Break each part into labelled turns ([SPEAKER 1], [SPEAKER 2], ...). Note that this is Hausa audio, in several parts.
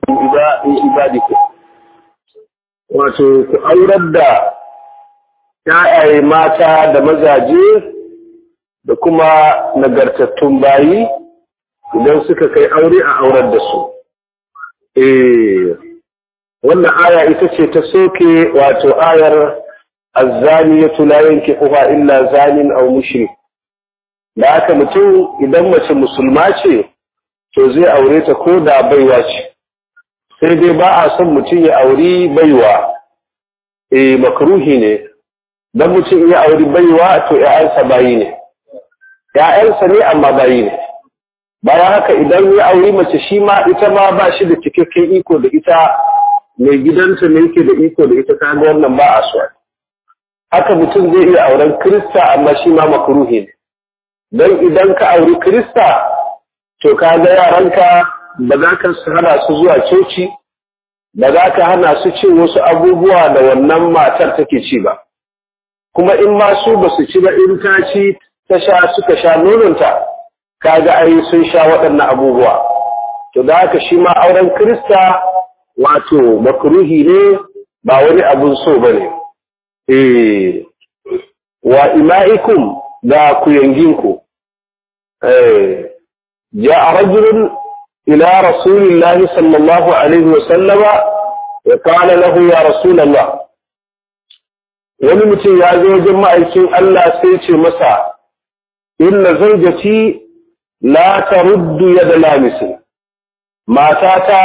[SPEAKER 1] ibadikum wato ku aurar da ‘ya'yaye mata da mazaje da kuma nagartattun bayi idan suka kai aure a aurar da su. Eh, wannan aya ita ce ta soke wato ayar azzani ya tulayen kifuwa illa zanin au mushrik. Da haka mutum idan mace musulma ce, to zai aure ta ko da baiwa ce. Sai dai ba a son mutum ya auri baiwa, eh makruhi ne. dan mutum ya auri baiwa to ‘ya'yansa bayi ne, ‘ya'yansa ne amma bayi ne. Bayan haka idan ya auri mace shi ma ita ma ba shi da cikakken iko da ita mai gidanta ne yake da iko da ita kaga wannan ba a so. Haka mutum zai iya auren Kirista amma shi ma makruhi ne. Don idan ka auri Kirista to kaga yaranka ba za ka hana su zuwa coci, ba za ka hana su cin wasu abubuwa da wannan matar take ci ba. kuma in ma su ba su ci ba in ta ci ta sha suka sha nononta kaga ai sun sha waɗannan abubuwa to da haka shi ma auren Kirista wato makruhi ne ba wani abun so bane eh wa ima'ikum da ku yanginku eh ya rajulun ila rasulillahi sallallahu alaihi wa sallama ya qala lahu ya rasulullah wani mutum ya zo wajen ma'aikin Allah sai ce masa inna zaujati la taruddu yada lamisin matata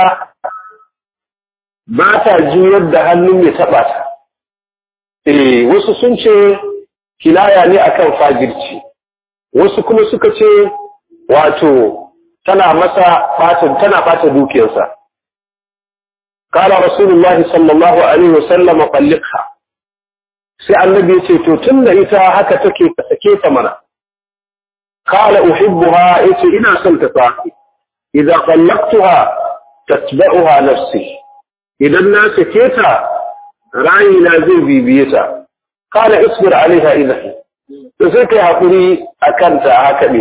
[SPEAKER 1] ba ta juyar da hannun mai taɓa ta eh wasu sun ce kinaya ne akan fajirci wasu kuma suka ce wato tana masa fatan tana bata dukiyarsa قال رسول الله صلى الله عليه وسلم طلقها sai annabi ya ce to tun da ita haka take ka sake ta mana qala uhibbuha yace ina son ta fa idza qallaqtuha tatba'uha nafsi idan na sake ta rayina zai bibiye ta qala isbir alaiha idan to sai kai hakuri akan ta haka ne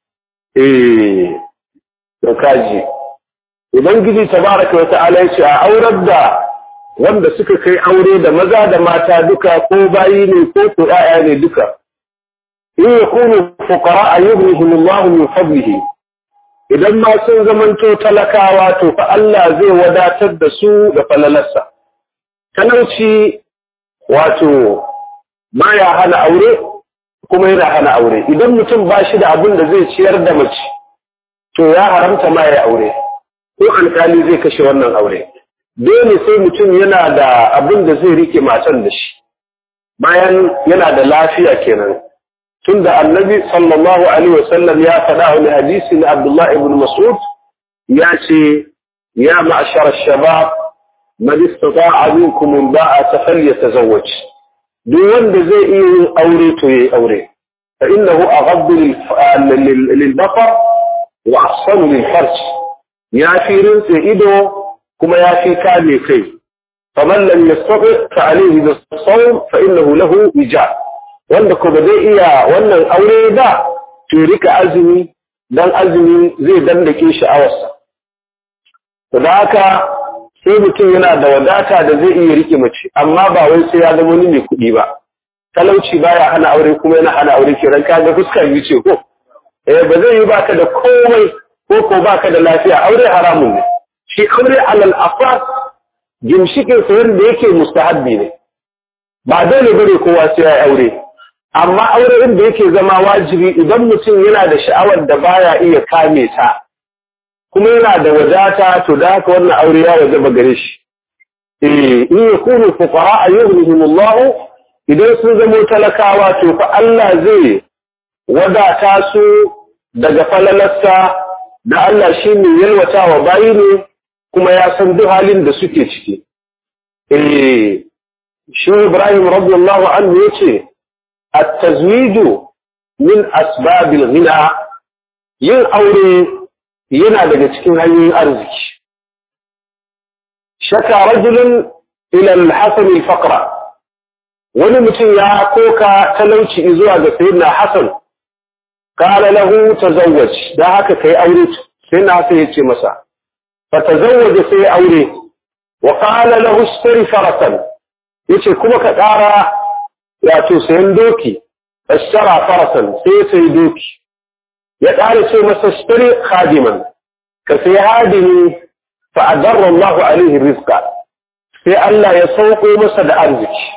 [SPEAKER 1] eh to kaji ubangiji tabaraka wa ta'ala yace a aurar da wanda suka kai aure da maza da mata duka ko bayi ne ko ko ƴaƴa ne duka in yakunu fuqara ayyuhum Allah min fadlihi idan ma sun zamanto talakawa to fa Allah zai wadatar da su da falalarsa talauci wato baya hana aure kuma yana hana aure idan mutum ba shi da abin da zai ciyar da mace to ya haramta ma ya aure ko alkali zai kashe wannan aure dole sai mutum yana da abin da zai rike matan da shi bayan yana da lafiya kenan tunda annabi sallallahu alaihi wasallam ya faɗa wani hadisi na Abdullah ibn Mas'ud ya ce ya ma'ashar shabab man istata'a minkum alba'ata falyatazawwaj duk wanda zai iya yin aure to yayi aure fa innahu aghaddu lil basar wa ahsanu lil farj ya fi rinse ido kuma ya fi kame kai faman lam yastati fa alayhi bis-sawm fa innahu lahu wija wanda ko ba zai iya wannan aure ba to rika azumi dan azumi zai dandake sha'awarsa to da haka sai mutum yana da wadata da zai iya rike mace amma ba wai sai ya zama wani mai kuɗi ba talauci baya hana aure kuma yana hana aure kiran ka ga fuskar yi ce ko eh ba zai yi baka da komai ko ko baka da lafiya aure haramun ne shi aure alal afas gimshikin sayar da yake mustahabbi ne ba dole bane kowa sai ya aure amma aure inda yake zama wajibi idan mutum yana da sha'awar da baya iya kame ta kuma yana da wadata to da haka wannan aure ya wajaba gare shi eh in yakunu fuqara ayyuhumullahu idan sun zamo talakawa to fa Allah zai wadata su daga falalarsa da Allah shi ne yalwatawa bayi ne kuma ya san duk halin da suke ciki. Eh, shi Ibrahim radiyallahu anhu yace at-tazwiju min asbabil ghina yin aure yana daga cikin hanyoyin arziki. Shaka rajulun ila al-Hasan al-Faqra wani mutum ya koka talauci zuwa ga Sayyidina Hassan qala lahu tazawwaj da haka kai aure sai na sai yace masa fatazawwaja sai aure wa qala lahu ishtari farasan yace kuma ka ƙara wato sayan doki ashtara farasan sai sai doki ya ƙara ce masa ishtari khadiman ka sai hadimi fa adarra Allahu alaihi rizqa sai Allah ya sauko masa da arziki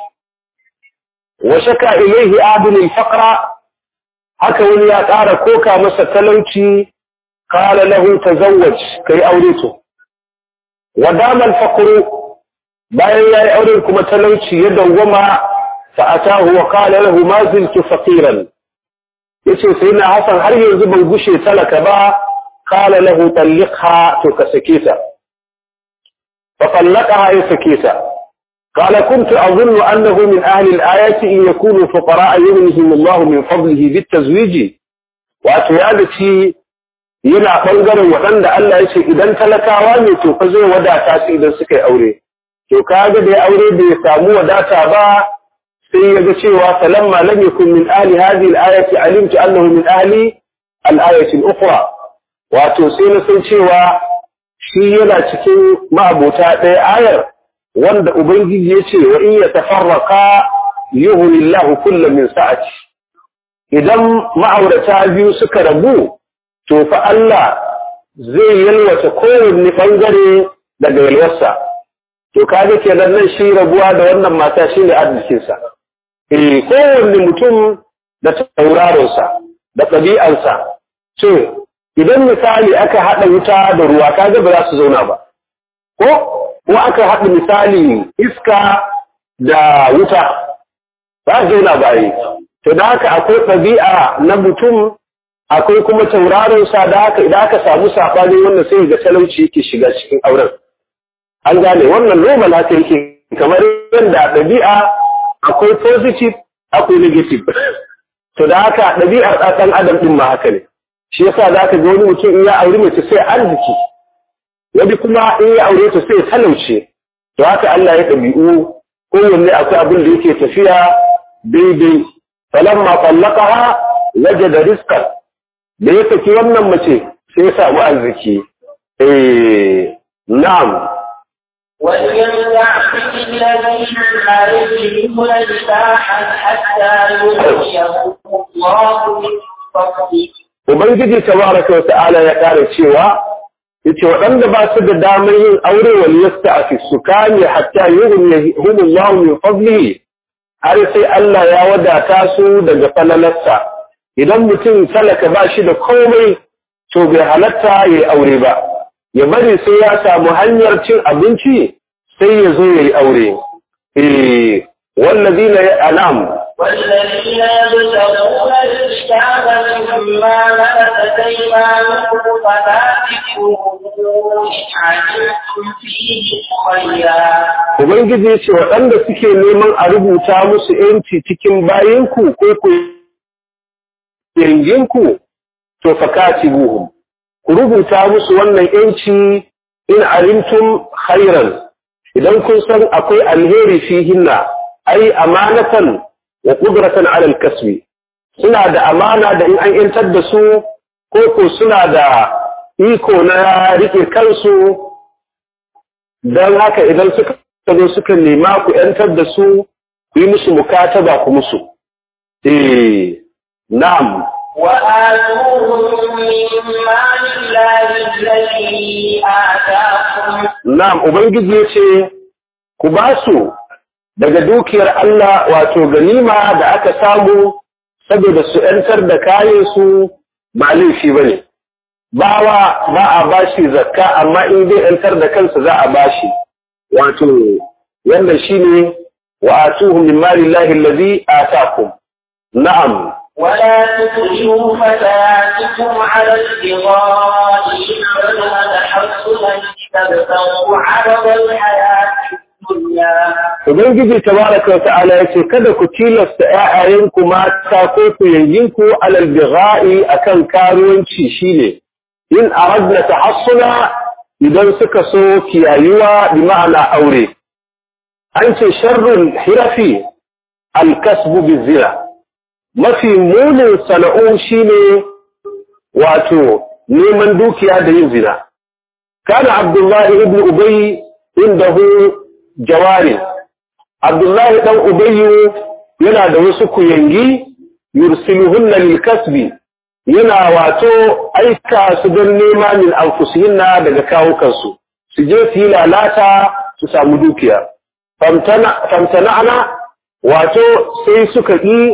[SPEAKER 1] wa shaka ilaihi abin al-faqra haka wani ya ƙara koka masa talauci qala lahu tazawwaj kai aure to wa dama al-faqru bayan yayi aure kuma talauci ya dawwama fa atahu wa qala lahu ma ziltu faqiran yace sai na hasan har yanzu ban gushe talaka ba qala lahu talliqha to ka sake ta fa tallaqaha ya sake ta قال كنت أظن أنه من أهل الآية إن يكونوا فقراء يغنهم الله من فضله بالتزويج وأتوالتي yana ɓangaren waɗanda Allah ya ce idan talakawa ne to fa zai wadata su idan suka yi aure. To kaga da ya aure bai samu wadata ba sai ya ga cewa falamma lam yakun min ahli hadhihi al-ayati alimtu annahu min ahli al-ayati al-ukhra. Wato sai na san cewa shi yana cikin ma'abota ɗaya ayar wanda Ubangiji ya ce wa in ya tafarraka yuhunillahu kullum min sa'ati idan ma'aurata biyu suka rabu to fa Allah zai yalwata kowanne bangare daga yalwarsa to kaga kenan nan shi rabuwa da wannan mata shine arzikinsa eh kowanne mutum da tauraronsa da ɗabi'arsa ce idan misali aka haɗa wuta da ruwa kaga ba za su zauna ba ko ko aka haɗa misali iska da wuta ba zauna ba yi to da haka akwai ɗabi'a na mutum akwai kuma tauraron sa da haka idan aka samu saɓani wannan sai ga talauci yake shiga cikin auren an gane wannan normal haka yake kamar yadda ɗabi'a akwai positive akwai negative to da haka ɗabi'ar ɗan adam ɗin ma haka ne shi yasa za ka ga wani mutum in ya auri mace sai arziki wani kuma in ya aure ta sai talauce to haka Allah ya ɗabi'u kowanne akwai abin da yake tafiya daidai falamma tallaqaha wajada rizqan da ya saki wannan mace sai ya samu arziki eh na'am
[SPEAKER 2] وليمنع الذين لا يجدون نكاحا حتى يغنيهم الله من فضله
[SPEAKER 1] Ubangiji tabaraka wa ta'ala ya ƙara cewa yace waɗanda ba su da damar yin aure wal yasta'fi su kame hatta yughnihumullahu min fadlihi har sai Allah ya wadata su daga falalarsa idan mutum talaka ba shi da komai to bai halatta yayi aure ba ya bari sai ya samu hanyar cin abinci sai ya zo yayi aure eh wallazina anam
[SPEAKER 2] والذين يبتغون الكتاب مما ملكت ايمانكم فنافقوه ان علمتم فيه خيرا
[SPEAKER 1] Ubangiji ya ce waɗanda suke neman a rubuta musu ‘yanci cikin bayanku ko ku yanginku, to fakati buhum. Ku rubuta musu wannan ‘yanci in alimtum khairan idan kun san akwai alheri fihinna, ai amanatan wa ƙudratan alal kasbi. Suna da amana da in an ‘yantar da su, ko ko suna da iko na riƙe kansu don haka idan suka zo suka nema ku ‘yantar da su ku yi musu mukataba ku musu. Eh, na'am.
[SPEAKER 2] وآتوهم من مال الله الذي آتاكم
[SPEAKER 1] Na'am, Ubangiji ya ce, ku ba su daga dukiyar Allah wato ganima da aka samu saboda su ‘yantar da kayansu ba laifi ba ne. Bawa ba a bashi zakka amma in zai ‘yantar da kansa za a bashi. Wato, wannan shi ne wa atuhu min malillahi allazi atakum. Na'am.
[SPEAKER 2] ولا تكرهوا فتياتكم على البغاء إن أردنا تحصنا تبتغوا عرض الحياة الدنيا
[SPEAKER 1] Ubangiji tabaraka wa ta'ala yace kada ku tilasta ƴaƴayenku mata ko ku yayyinku alal bigha'i akan karuwanci shine in aradna tahassuna idan suka so kiyayuwa bi ma'ana aure an ce sharrul hirafi al-kasbu bizina mafi munin sana'u shine wato neman dukiya da yin zina kana abdullahi ibn ubay indahu jawari abdullahi dan ubayyu yana da wasu kuyangi yursiluhunna lil kasbi yana wato aika su don nema min anfusihinna daga kawukansu su je su yi lalata su samu dukiya famtana'ana wato sai suka yi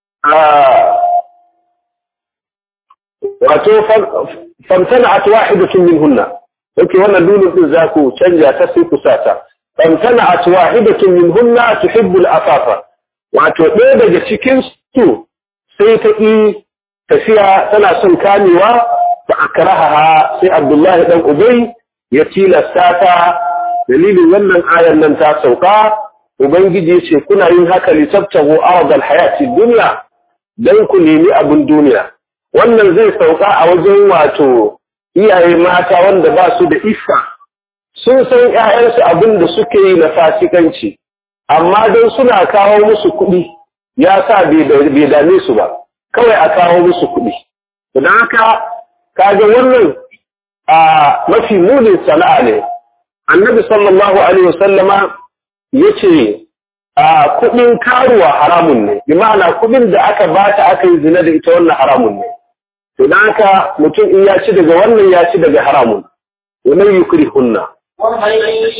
[SPEAKER 1] wato famtana'at wahidatun minhunna yake wannan lulun din za ku canja ta sai ku sata famtana'at wahidatun minhunna tuhibbul afafa wato ɗaya daga cikin su sai ta yi tafiya tana son kamewa ba a karaha sai Abdullahi dan Ubay ya tilasta ta dalilin wannan ayan nan ta sauka Ubangiji ce kuna yin haka litabtahu aradal hayati dunya dan ku nemi abin duniya wannan zai sauka a wajen wato iyaye mata wanda ba su da iffa sun san ƴaƴansu abin da suke yi na fasikanci amma don suna kawo musu kuɗi ya sa bai dame su ba kawai a kawo musu kuɗi don haka kaga wannan a mafi munin sana'a ne annabi sallallahu alaihi wasallama yace a kuɗin karuwa haramun ne bi ma'ana kuɗin da aka bata aka yi zina da ita wannan haramun ne to dan haka mutum in ya ci daga wannan ya ci daga haramun wannan yukrihunna
[SPEAKER 2] ومن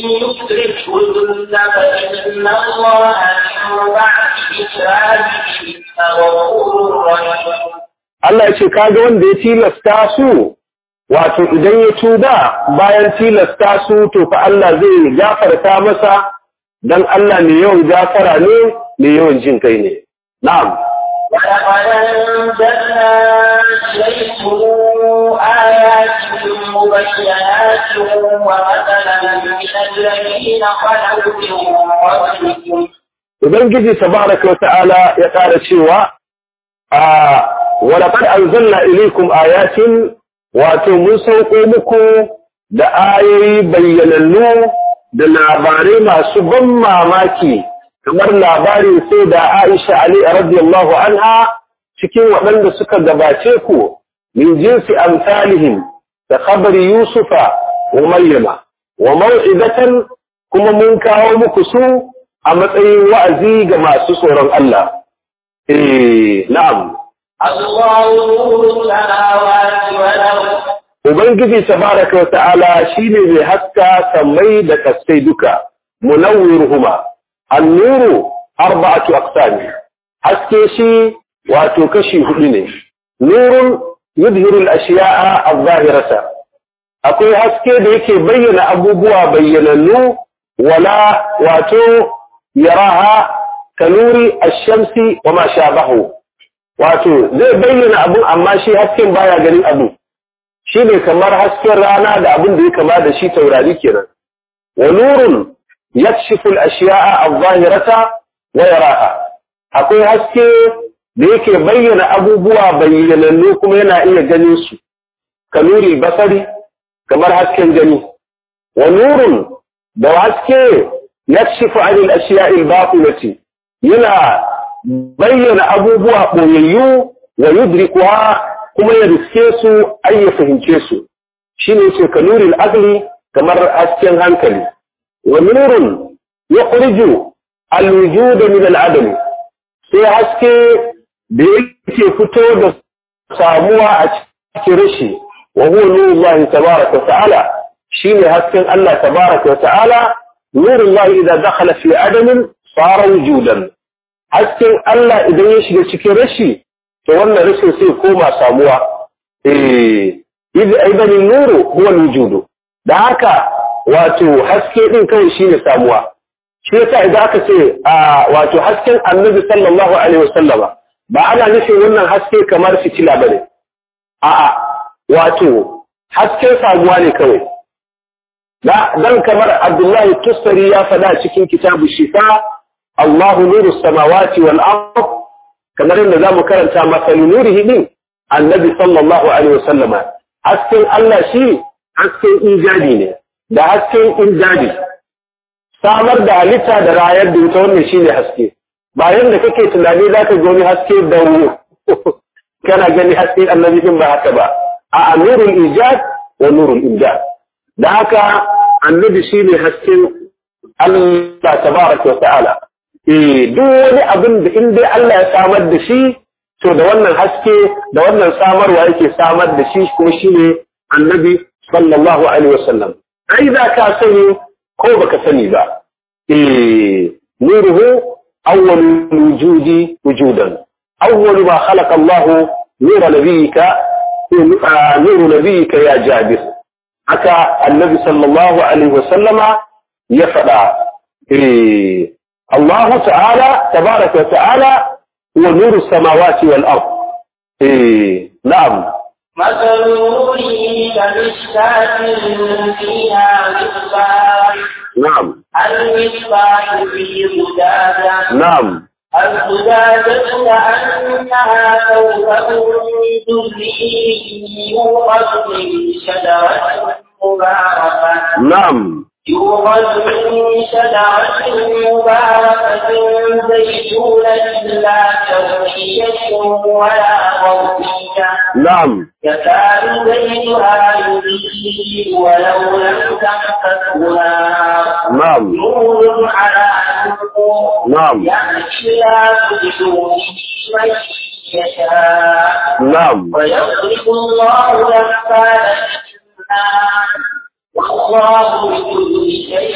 [SPEAKER 2] يكرهن فإن الله من بعد إكراههن غفور رحيم
[SPEAKER 1] Allah ya ce kaga wanda ya tilasta su wato idan ya tuba bayan tilasta su to fa Allah zai gafarta masa dan Allah ne yawan gafara ne ne yawan jin kai ne na'am
[SPEAKER 2] ولقد أنزلنا إليكم آيات مبينات ومثلا من الذين خلوا من قبلكم
[SPEAKER 1] Ubangiji tabaraka wa ta'ala ya ƙara cewa a walaqad anzalna ilaykum ayatin wato mun sauko muku da ayoyi bayyanannu da labarai masu ban mamaki kamar labarin sai da Aisha Ali radiyallahu anha cikin waɗanda suka gabace ku min jinsi amsalihim da khabari Yusufa wa Maryama wa mau'izatan kuma mun kawo muku su a matsayin wa'azi ga masu tsoron Allah eh na'am
[SPEAKER 2] الله نور السماوات والأرض
[SPEAKER 1] Ubangiji tabaraka wa ta'ala shine mai haska sammai da kasai duka munawwiruhuma an-nuru arba'atu aqsam haske shi wato kashi hudu ne nurun yudhiru al-ashiya'a adh-dhahirata akwai haske da yake bayyana abubuwa bayyanannu wala wato yaraha kanuri ash-shamsi wa ma shabahu wato zai bayyana abun amma shi hasken baya ganin abu shi ne kamar hasken rana da abin da ya kama da shi taurari kenan wa nurun yakshifu al-ashiya'a adh-dhahirata wa yaraha akwai haske da yake bayyana abubuwa bayyanannu kuma yana iya ganin su ka nuri basari kamar hasken gani wa nurun da haske yakshifu 'an al-ashiya'i al-batinati yana bayyana abubuwa boyayyu wa yudrikuha kuma ya riske su ai ya fahimce su shine ce ka nuril aqli kamar hasken hankali wa nurun yukhriju al-wujud min al-adam sai haske da yake fito da samuwa a cikin rashi wa huwa nurullahi tabaraka wa ta'ala shine hasken Allah tabaraka wa ta'ala nurullahi idza dakhala fi adamin sara wujudan hasken Allah idan ya shiga cikin rashi to wannan rashin sai koma samuwa eh idh aidan nuru huwa alwujud da haka wato haske din kai shine samuwa shi yasa idan aka ce wato hasken annabi sallallahu alaihi wasallama ba ana nufin wannan haske kamar fitila bane a'a wato hasken samuwa ne kawai dan kamar Abdullahi Tusari ya fada cikin kitabu Shifa Allahu nuru samawati wal ardh kamar yadda za mu karanta masalu nurihi din annabi sallallahu alaihi wasallama hasken Allah shi hasken injadi ne da hasken injadi samar da halitta da rayar da ita wannan shine haske ba yadda kake tunani za ka gani haske da kana gani haske annabi din ba haka ba a nurul ijad wa nurul imdad da haka annabi shine hasken Allah tabaraka wa ta'ala eh duk wani abin da in dai Allah ya samar da shi to da wannan haske da wannan samarwa yake samar da shi kuma shine annabi sallallahu alaihi wasallam ai za ka sani ko baka sani ba eh nuruhu awwal wujudi wujudan awwal ma khalaqa Allah nura nabiyika nuru nabiyika ya jabir haka annabi sallallahu alaihi wasallama ya faɗa eh الله تعالى تبارك وتعالى هو نور السماوات والأرض إيه نعم
[SPEAKER 2] مثل نوره كمشكاة فيها مصباح
[SPEAKER 1] نعم
[SPEAKER 2] المصباح في زجاجة
[SPEAKER 1] نعم
[SPEAKER 2] الزجاجة كأنها كوكب دري يوقد من شجرة مباركة
[SPEAKER 1] نعم
[SPEAKER 2] يوقد من شجرة مباركة زيتونة لا شرقية ولا غربية
[SPEAKER 1] نعم
[SPEAKER 2] يكاد زيتها يضيء ولو لم تمسسه نار
[SPEAKER 1] نعم
[SPEAKER 2] نور على نور
[SPEAKER 1] نعم
[SPEAKER 2] يأتي لا تدعو من يشاء
[SPEAKER 1] نعم
[SPEAKER 2] ويضرب الله الأمثال للناس والله بكل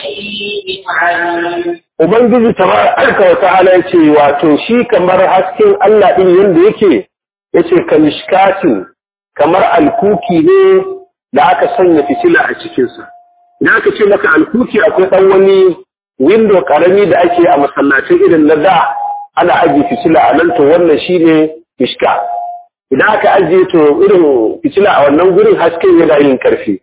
[SPEAKER 2] شيء عليم
[SPEAKER 1] Ubangiji tabaraka wa ta'ala yace wato shi kamar hasken Allah din yanda yake yace kamishkatin kamar alkuki ne da aka sanya fitila a cikin sa idan aka ce maka alkuki akwai dan wani window karami da ake a masallacin irin na da ana ajiye fitila a nan to wannan shine mishka idan aka ajiye to irin fitila a wannan gurin hasken yana yin karfi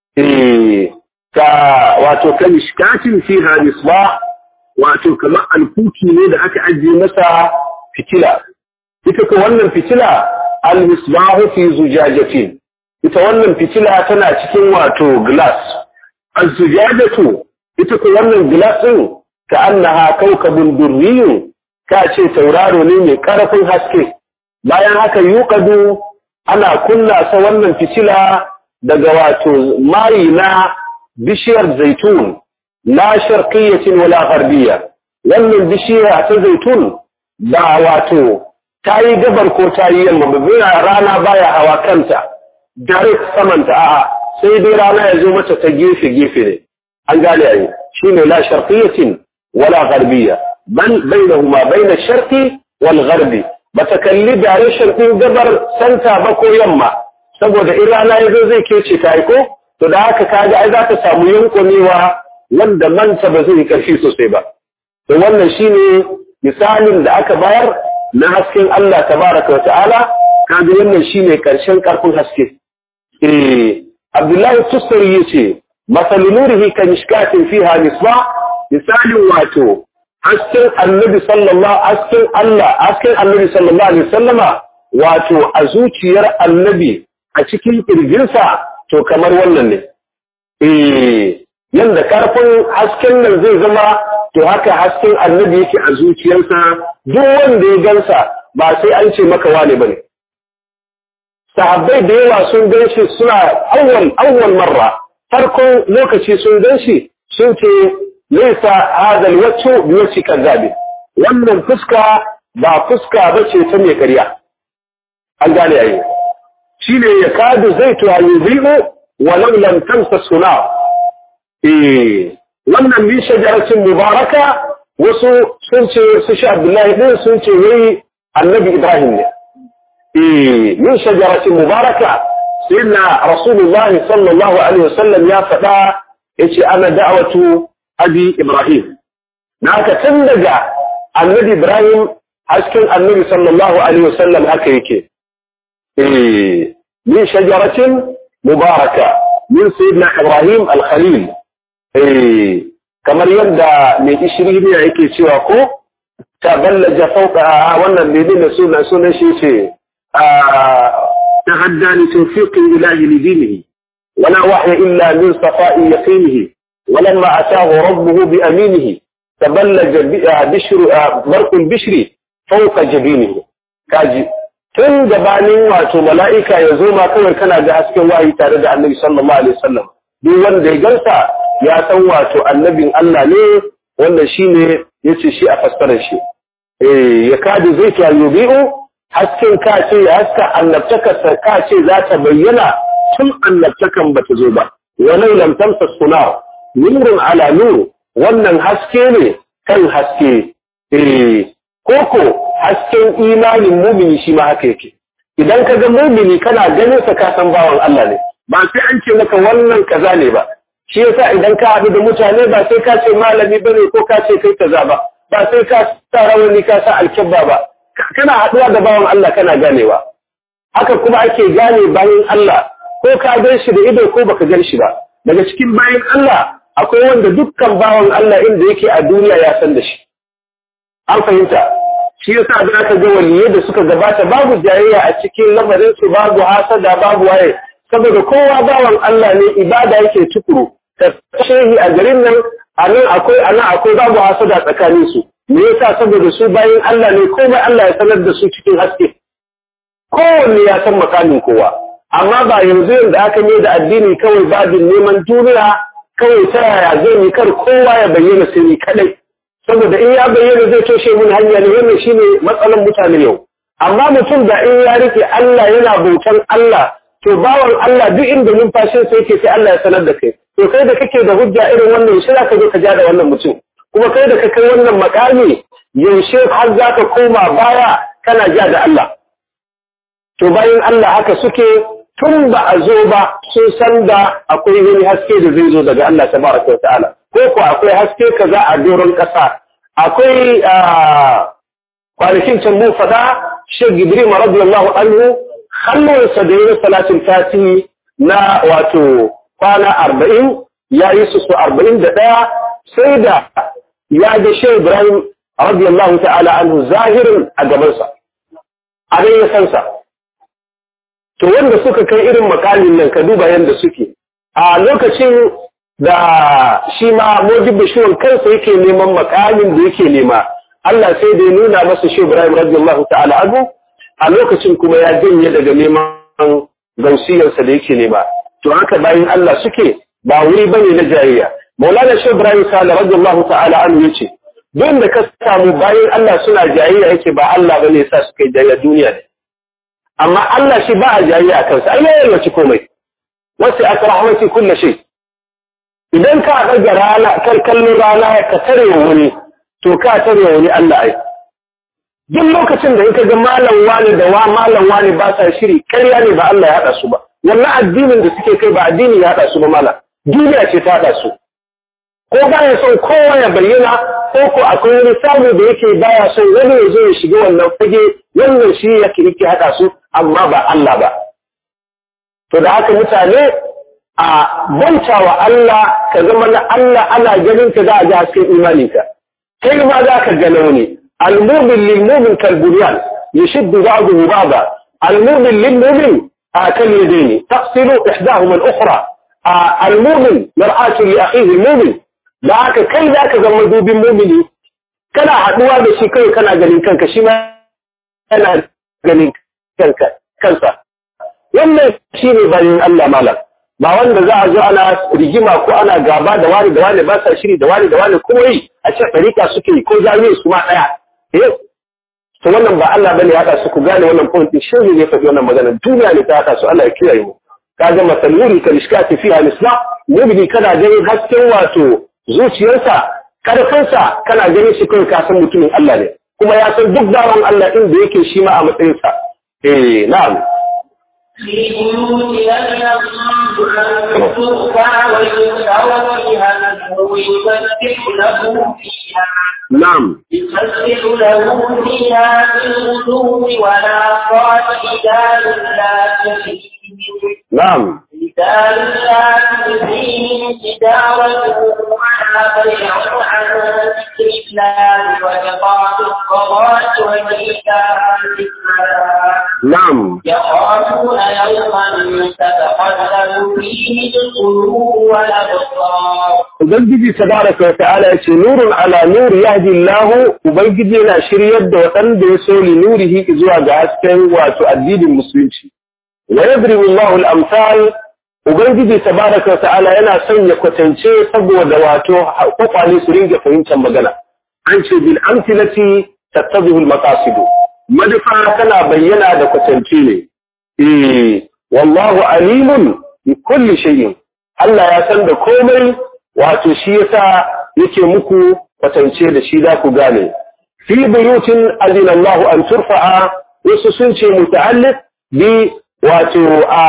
[SPEAKER 1] eh ka wato kamishkatin fiha misbah wato kamar alkuki ne da aka ajiye masa fitila ita ko wannan fitila al-misbahu fi zujajatin ita wannan fitila tana cikin wato glass az-zujajatu ita ko wannan glass din ka annaha kawkabun durriyun ka ce tauraro ne mai karfin haske bayan haka yuqadu ana kunna sa wannan fitila daga wato mai na bishiyar zaitun la sharqiyyatin wala gharbiyya wannan bishiya ta zaitun ba wato ta yi gabar ko ta yi yamma ba rana baya hawa kanta direct samanta a'a sai dai rana ya zo mata ta gefe gefe ne an gane ai shine la sharqiyyatin wala gharbiyya bal bainahuma baina sharqi wal gharbi bata kalli direction din gabar santa ba ko yamma saboda in rana ya zo zai kece ta ko to da haka kaga ai za ta samu yankunewa wanda manta ba zai karfi sosai ba to wannan shine misalin da aka bayar na hasken Allah tabaraka wata'ala kaga wannan shine karshen karfin haske eh Abdullahi Tusari yace masal nurihi ka mishkatin fiha misbah misalin wato hasken Annabi sallallahu hasken Allah hasken Annabi sallallahu alaihi wasallama wato a zuciyar Annabi a cikin kirjinsa to kamar wannan ne eh yanda karfin hasken nan zai zama to haka hasken annabi yake a zuciyarsa duk wanda ya gansa ba sai an ce maka wane bane sahabbai da yawa sun gan shi suna awwal awwal marra farkon lokaci sun gan shi sun ce laysa hadha alwajhu biwajhi kadhabi wannan fuska ba fuska bace ta mai ƙarya an gane yayi shine ya kadu zaitu yuzibu walau lam tamsa suna eh wannan min shajaratin mubaraka wasu sun ce su sha Abdullahi din sun ce wai Annabi Ibrahim ne eh min shajaratin mubaraka sayyidina Rasulullahi sallallahu alaihi wasallam ya faɗa yace ana da'watu abi Ibrahim naka tun daga Annabi Ibrahim hasken Annabi sallallahu alaihi wasallam haka yake eh min shajaratin mubaraka min sayyidina Ibrahim al-Khalil eh kamar yadda mai ishiri ne yake cewa ko ta ballaja fauka wannan bebe da suna sunan shi ce ta haddani tawfiqin ilahi li dinihi wala wahya illa min safa'i yaqinihi ولما أتاه ربه بأمينه تبلج بشر برق البشر فوق جبينه كاجي tun gabanin wato mala'ika ya zo ma kawai kana ga hasken wahayi tare da annabi sallallahu alaihi wasallam duk wanda ya gansa ya san wato annabin Allah ne wannan shine yace shi a fassarar shi eh ya kadu zai ta yubi'u hasken ka ce ya haska annabtakarsa ka ce za ta bayyana tun annabtakan ba ta zo ba walau lam tamsa suna nurun ala nur wannan haske ne kan haske eh koko hasken imanin mumini shi ma haka yake idan ka ga mumini kana ganin sa ka san bawan Allah ne ba sai an ce maka wannan kaza ne ba shi yasa idan ka haɗu da mutane ba sai ka ce malami bane ko ka ce kai kaza ba ba sai ka sa rawani ka sa alkibba ba kana haɗuwa da bawan Allah kana ganewa haka kuma ake gane bayan Allah ko ka gan shi da ido ko baka gan shi ba daga cikin bayan Allah akwai wanda dukkan bawan Allah inda yake a duniya ya san da shi an fahimta shi yasa da aka ga waliyai da suka gabata babu jayayya a cikin lamarin su babu hasada babu waye saboda kowa bawan Allah ne ibada yake tukuru ta shehi a garin nan a nan akwai a nan akwai babu hasada tsakanin su me yasa saboda su bayan Allah ne komai Allah ya sanar da su cikin haske kowanne ya san makamin kowa amma ba yanzu yanda aka ne da addini kawai babin neman duniya kawai ta yaya zai yi kar kowa ya bayyana sai ni kadai saboda in ya bayyana zai toshe mun hanya ne wannan shine matsalan mutane yau amma mutum da in ya rike Allah yana bautan Allah to bawan Allah duk inda numfashin sa yake sai Allah ya sanar da kai to kai da kake da hujja irin wannan shi zaka zo ka ja da wannan mutum kuma kai da ka kai wannan makami yaushe har zaka koma baya kana ja da Allah to bayan Allah haka suke tun ba a zo ba sun san da akwai wani haske da zai zo daga Allah tabaraka wa ta'ala ko ko akwai haske kaza a doron ƙasa akwai kwanakin can mun fada Sheikh Ibrahim radiyallahu anhu hannunsa da yin salatin fati na wato kwana arba'in ya yi su su arba'in da ɗaya sai da ya ga Sheikh Ibrahim radiyallahu ta'ala anhu zahirin a gabansa a dai ya sansa to wanda suka kai irin makamin nan ka duba yadda suke a lokacin da shi ma mojibin shiwon kansa yake neman makamin da yake nema Allah sai da ya nuna masa shi Ibrahim radiyallahu ta'ala anhu a lokacin kuma ya janye daga neman gausiyarsa da yake nema to haka bayan Allah suke ba wuri bane na jayayya Maulana Sheikh Ibrahim Sale radiyallahu ta'ala anhu yace duk da ka samu bayan Allah suna jayayya yake ba Allah bane yasa suka yi jayayya duniya ne amma Allah shi ba a jayayya a kansa ai yayin wace komai wasu aka rahmati kullu shay idan ka ɗaga rana kar kallon rana ka tare wani to ka tare wani Allah ai duk lokacin da ka ga malam wani da wa malam wani ba sa shiri ƙarya ne ba Allah ya haɗa su ba wannan addinin da suke kai ba addini ya haɗa su ba malam duniya ce ta haɗa su ko baya son kowa ya bayyana ko ko akwai wani samu da yake baya son wani ya zo ya shiga wannan fage wannan shi yake yake haɗa su amma ba Allah ba to da haka mutane a banta wa Allah ka zama na Allah ana ganin ka za a ji hasken imaninka kai ma za ka gano ne المؤمن للمؤمن كالبنيان يشد بعضه بعضا المؤمن للمؤمن كاليدين تقتل إحداهما الأخرى المؤمن مرآة لأخيه المؤمن ذاك كي ذاك زمدو بالمؤمن كان حدوا بشي كي كان غنين كانك شما كان غنين كانك كانسا wannan shi ne bayan Allah malam ba wanda za a zo ana rigima ko ana gaba da wani da wani ba sa shiri da wani da wani kuma yi a ce ɗarika suke yi ko jami'ai su ma ɗaya eh to wannan ba Allah bane ya su ku gane wannan point shi ne ya faɗi wannan magana duniya ne ta haka su Allah ya kiyaye mu kaga masaluri kal iskati fiha al-islam mubni kana ganin hasken wato zuciyarsa karfinsa kana ganin shi kai ka san mutumin Allah ne kuma ya san duk dawon Allah inda yake shi ma a matsayinsa eh na'am
[SPEAKER 2] في بيوت لم يصنع أن ترفع ويذكر فيها اسمه يسبح له فيها
[SPEAKER 1] na'am
[SPEAKER 2] يسبح له فيها بالغدو ولا صال رجال لا تلهيهم
[SPEAKER 1] na'am
[SPEAKER 2] رجال لا تلهيهم تجارة ولا بيع عن ذكر الله وإقام الصلاة وإيتاء الزكاة
[SPEAKER 1] na'am
[SPEAKER 2] يخافون يوما تتقلب فيه القلوب والأبصار
[SPEAKER 1] Ubangiji tabaraka wa ta'ala ya ce nurun ala nur yahdi Allah Ubangiji yana shiryar da waɗanda ya so li nurihi zuwa ga hasken wato addinin musulunci wa yadribu Allahu al-amsal ubangiji tabaraka ta'ala yana sanya kwatance saboda wato kwakwale su ringa fahimtar magana an ce bil amthilati tattabihu al maqasid manufa tana bayyana da kwatance ne eh wallahu alimun bi kulli shay'in Allah ya san da komai wato shi yasa yake muku kwatance da shi za ku gane fi buyutin azina Allah an turfa'a wasu sun ce muta'alliq bi wato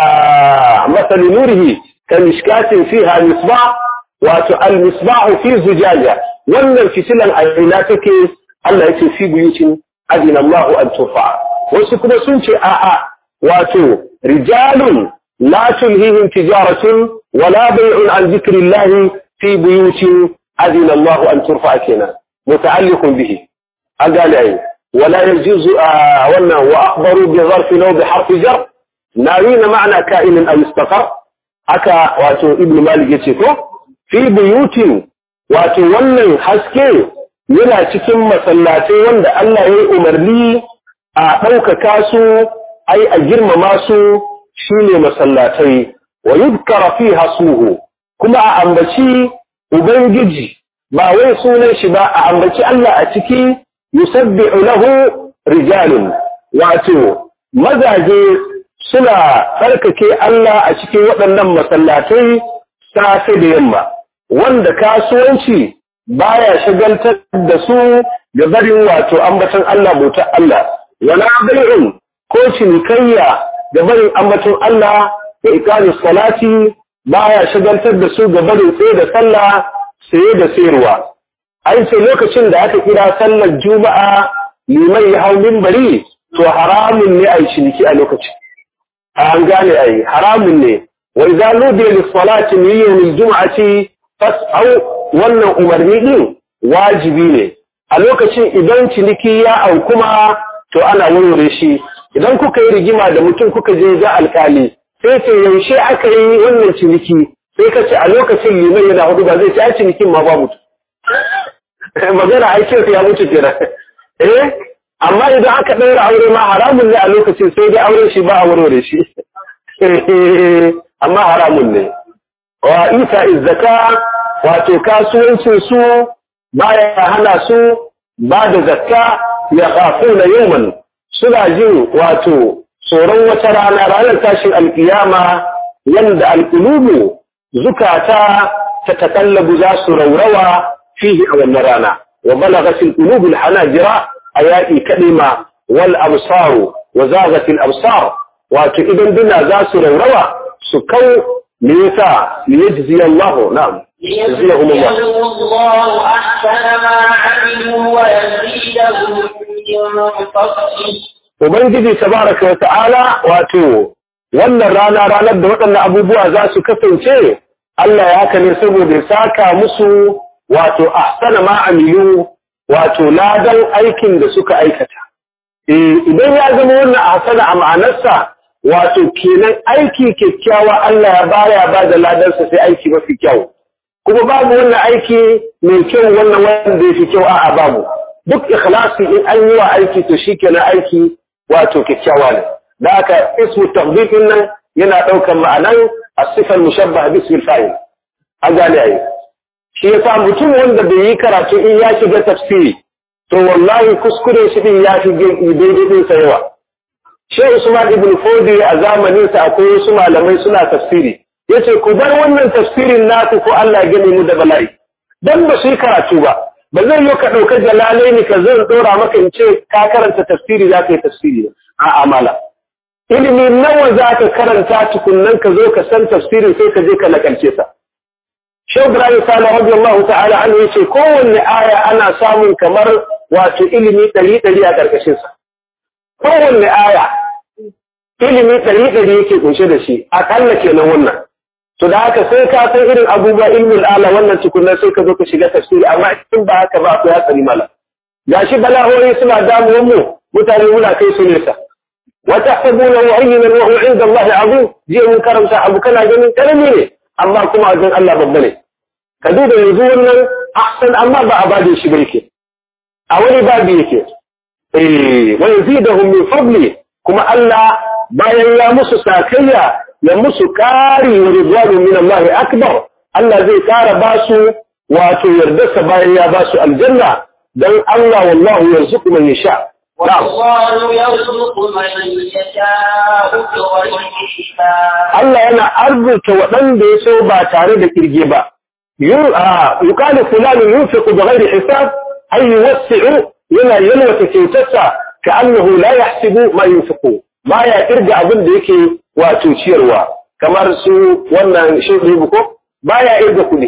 [SPEAKER 1] a masal nurihi ka mishkatin fiha misbah wato al misbah fi zujaja wannan fitilan aina take Allah yake fi buyutin azina Allah an turfa'a wasu kuma sun ce a'a wato rijalun la tulhihim tijaratun wala bai'un an dhikrillahi في بيوت أذن الله أن ترفع كنا متعلق به أقال أي ولا يجوز آه وأخبروا بظرف لو بحرف جر ناوين معنى كائن أو استقر أكا واتو ابن مالك يتكو في بيوت واتو ونن حسكي yana cikin masallatai wanda Allah ya yi umarni a ɗaukaka su ai a girmama su shine masallatai wa yudkara fiha suhu kuma a ambaci Ubangiji ba wai sunan shi ba a ambaci Allah a ciki yusabbi'u lahu rijalun wato mazaje suna tsarkake Allah a cikin waɗannan masallatai safe da yamma wanda kasuwanci baya shagaltar da su ga barin wato ambatan Allah bautar Allah wala bai'un ko cinikayya ga barin ambatan Allah da iqamis salati baya shagaltar da su ga barin tsaye da sallah saye da sayarwa ai sai lokacin da aka kira sallar juma'a liman ya hau minbari to haramun ne ai ciniki a lokacin an gane ai haramun ne wa idza nudiya lis salati min yawm al jum'ati fas'au wannan umarni din wajibi ne a lokacin idan ciniki ya au kuma to ana warware shi idan kuka yi rigima da mutum kuka je ga alkali sai ce yaushe aka yi wannan ciniki sai ka ce a lokacin liman yana hudu ba zai ci a cinikin ma ba mutu magana aikin ya mutu kenan eh amma idan aka ɗaura aure ma haramun ne a lokacin sai dai auren shi ba a warware shi amma haramun ne wa isa izzaka wato kasuwancin su baya hana su ba da zakka ya kafuna yawman suna jin wato tsoron wata rana ranar tashin alkiyama yanda alƙulubu zukata ta takallabu za su raurawa fihi a wannan rana wa balagatil qulubul hanajira ayati kalima wal absaru wa zagatil absar wato idan duna za su raurawa su kau me yasa liyajzi Allah na'am
[SPEAKER 2] ليجزيهم الله أحسن ما عملوا ويزيدهم من فضله
[SPEAKER 1] Ubangiji tabaraka wa ta'ala wato wannan rana ranar da waɗannan abubuwa za su kasance Allah ya haka ne saboda ya saka musu wato ahsana ma amilu wato ladan aikin da suka aikata. Eh idan ya zama wannan ahsana a ma'anarsa wato kenan aiki kyakkyawa Allah ya baya ba da ladansa sai aiki mafi kyau. Kuma babu wannan aiki mai kyau wannan wanda ya fi kyau a'a babu. Duk ikhlasi in an yi wa aiki to shi kenan aiki wato kyakkyawa ne da haka ismu tafdilin nan yana ɗaukar ma'anan as-sifal mushabbah bi ismil fa'il an gane ai shi yasa mutum wanda bai yi karatu in ya shiga tafsiri to wallahi kuskure shi din ya shige daidai din sa yawa Sheikh Usman ibn Fodi a zamanin sa akwai wasu malamai suna tafsiri yace ku bar wannan tafsirin naku ko Allah ya gane mu da bala'i dan ba su yi karatu ba ba zai yi ka ɗaukar jalalai ne ka zan ɗora maka in ce ka karanta tafsiri za ka yi tafsiri a amala ilimi nawa za ka karanta tukunnan ka zo ka san tafsirin sai ka je ka nakalce sa Shehu Ibrahim Sala radiyallahu ta'ala an yace kowanne aya ana samun kamar wato ilimi ɗari ɗari a ƙarƙashin sa kowanne aya ilimi ɗari ɗari yake kunshe da shi akalla kenan wannan to da haka sai ka san irin abubuwa ilmul ala wannan tukunna sai ka zo ka shiga tafsiri amma in ba haka ba akwai hatsari mala gashi bala'o'i suna damuwan mu mutane muna kai su nesa wa tahsabuna mu'ayyinan wa huwa 'inda Allah 'azim jiya mun karanta abu kana ganin karami ne amma kuma a gan Allah babba ne ka duba yanzu wannan ahsan amma ba a bada shi barke a wani babu yake eh wa yazidahum min fadli kuma Allah bayan ya musu sakayya ya musu ƙari wa ridwanu min Allah akbar Allah zai ƙara ba su wato yardarsa bayan ya ba su aljanna dan Allah wallahu yarzuqu man yasha na'am
[SPEAKER 2] والله يرزق من يشاء بغير حساب
[SPEAKER 1] Allah yana arzuta waɗanda ya so ba tare da kirge ba yuqalu fulani yunfiqu bighairi hisab ay yuwassi'u yana yalwata kyautarsa ka'annahu la yahsibu ma yunfiqu baya kirga abin da yake wato ciyarwa kamar su wannan shehu ko baya irga kuɗi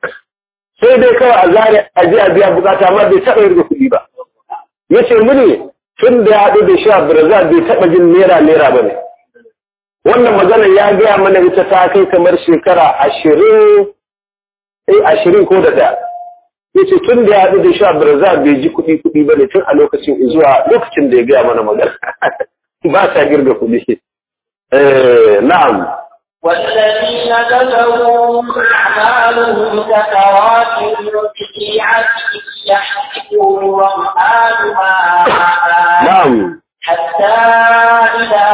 [SPEAKER 1] sai dai kawai a zare a je a biya bukata amma bai taɓa irga kuɗi ba yace muni tun da ya haɗu da sha birza bai taɓa jin naira naira ba ne wannan magana ya gaya mana ita ta kai kamar shekara ashirin eh ashirin ko da ɗaya yace tun da ya haɗu da sha birza bai ji kuɗi kuɗi ba ne tun a lokacin zuwa lokacin da ya gaya mana magana ba sa girga kuɗi eh na'am
[SPEAKER 2] والذين كفروا أعمالهم كسرات بقيعة يحسبه الظمآن ماء
[SPEAKER 1] na'am
[SPEAKER 2] حتى إذا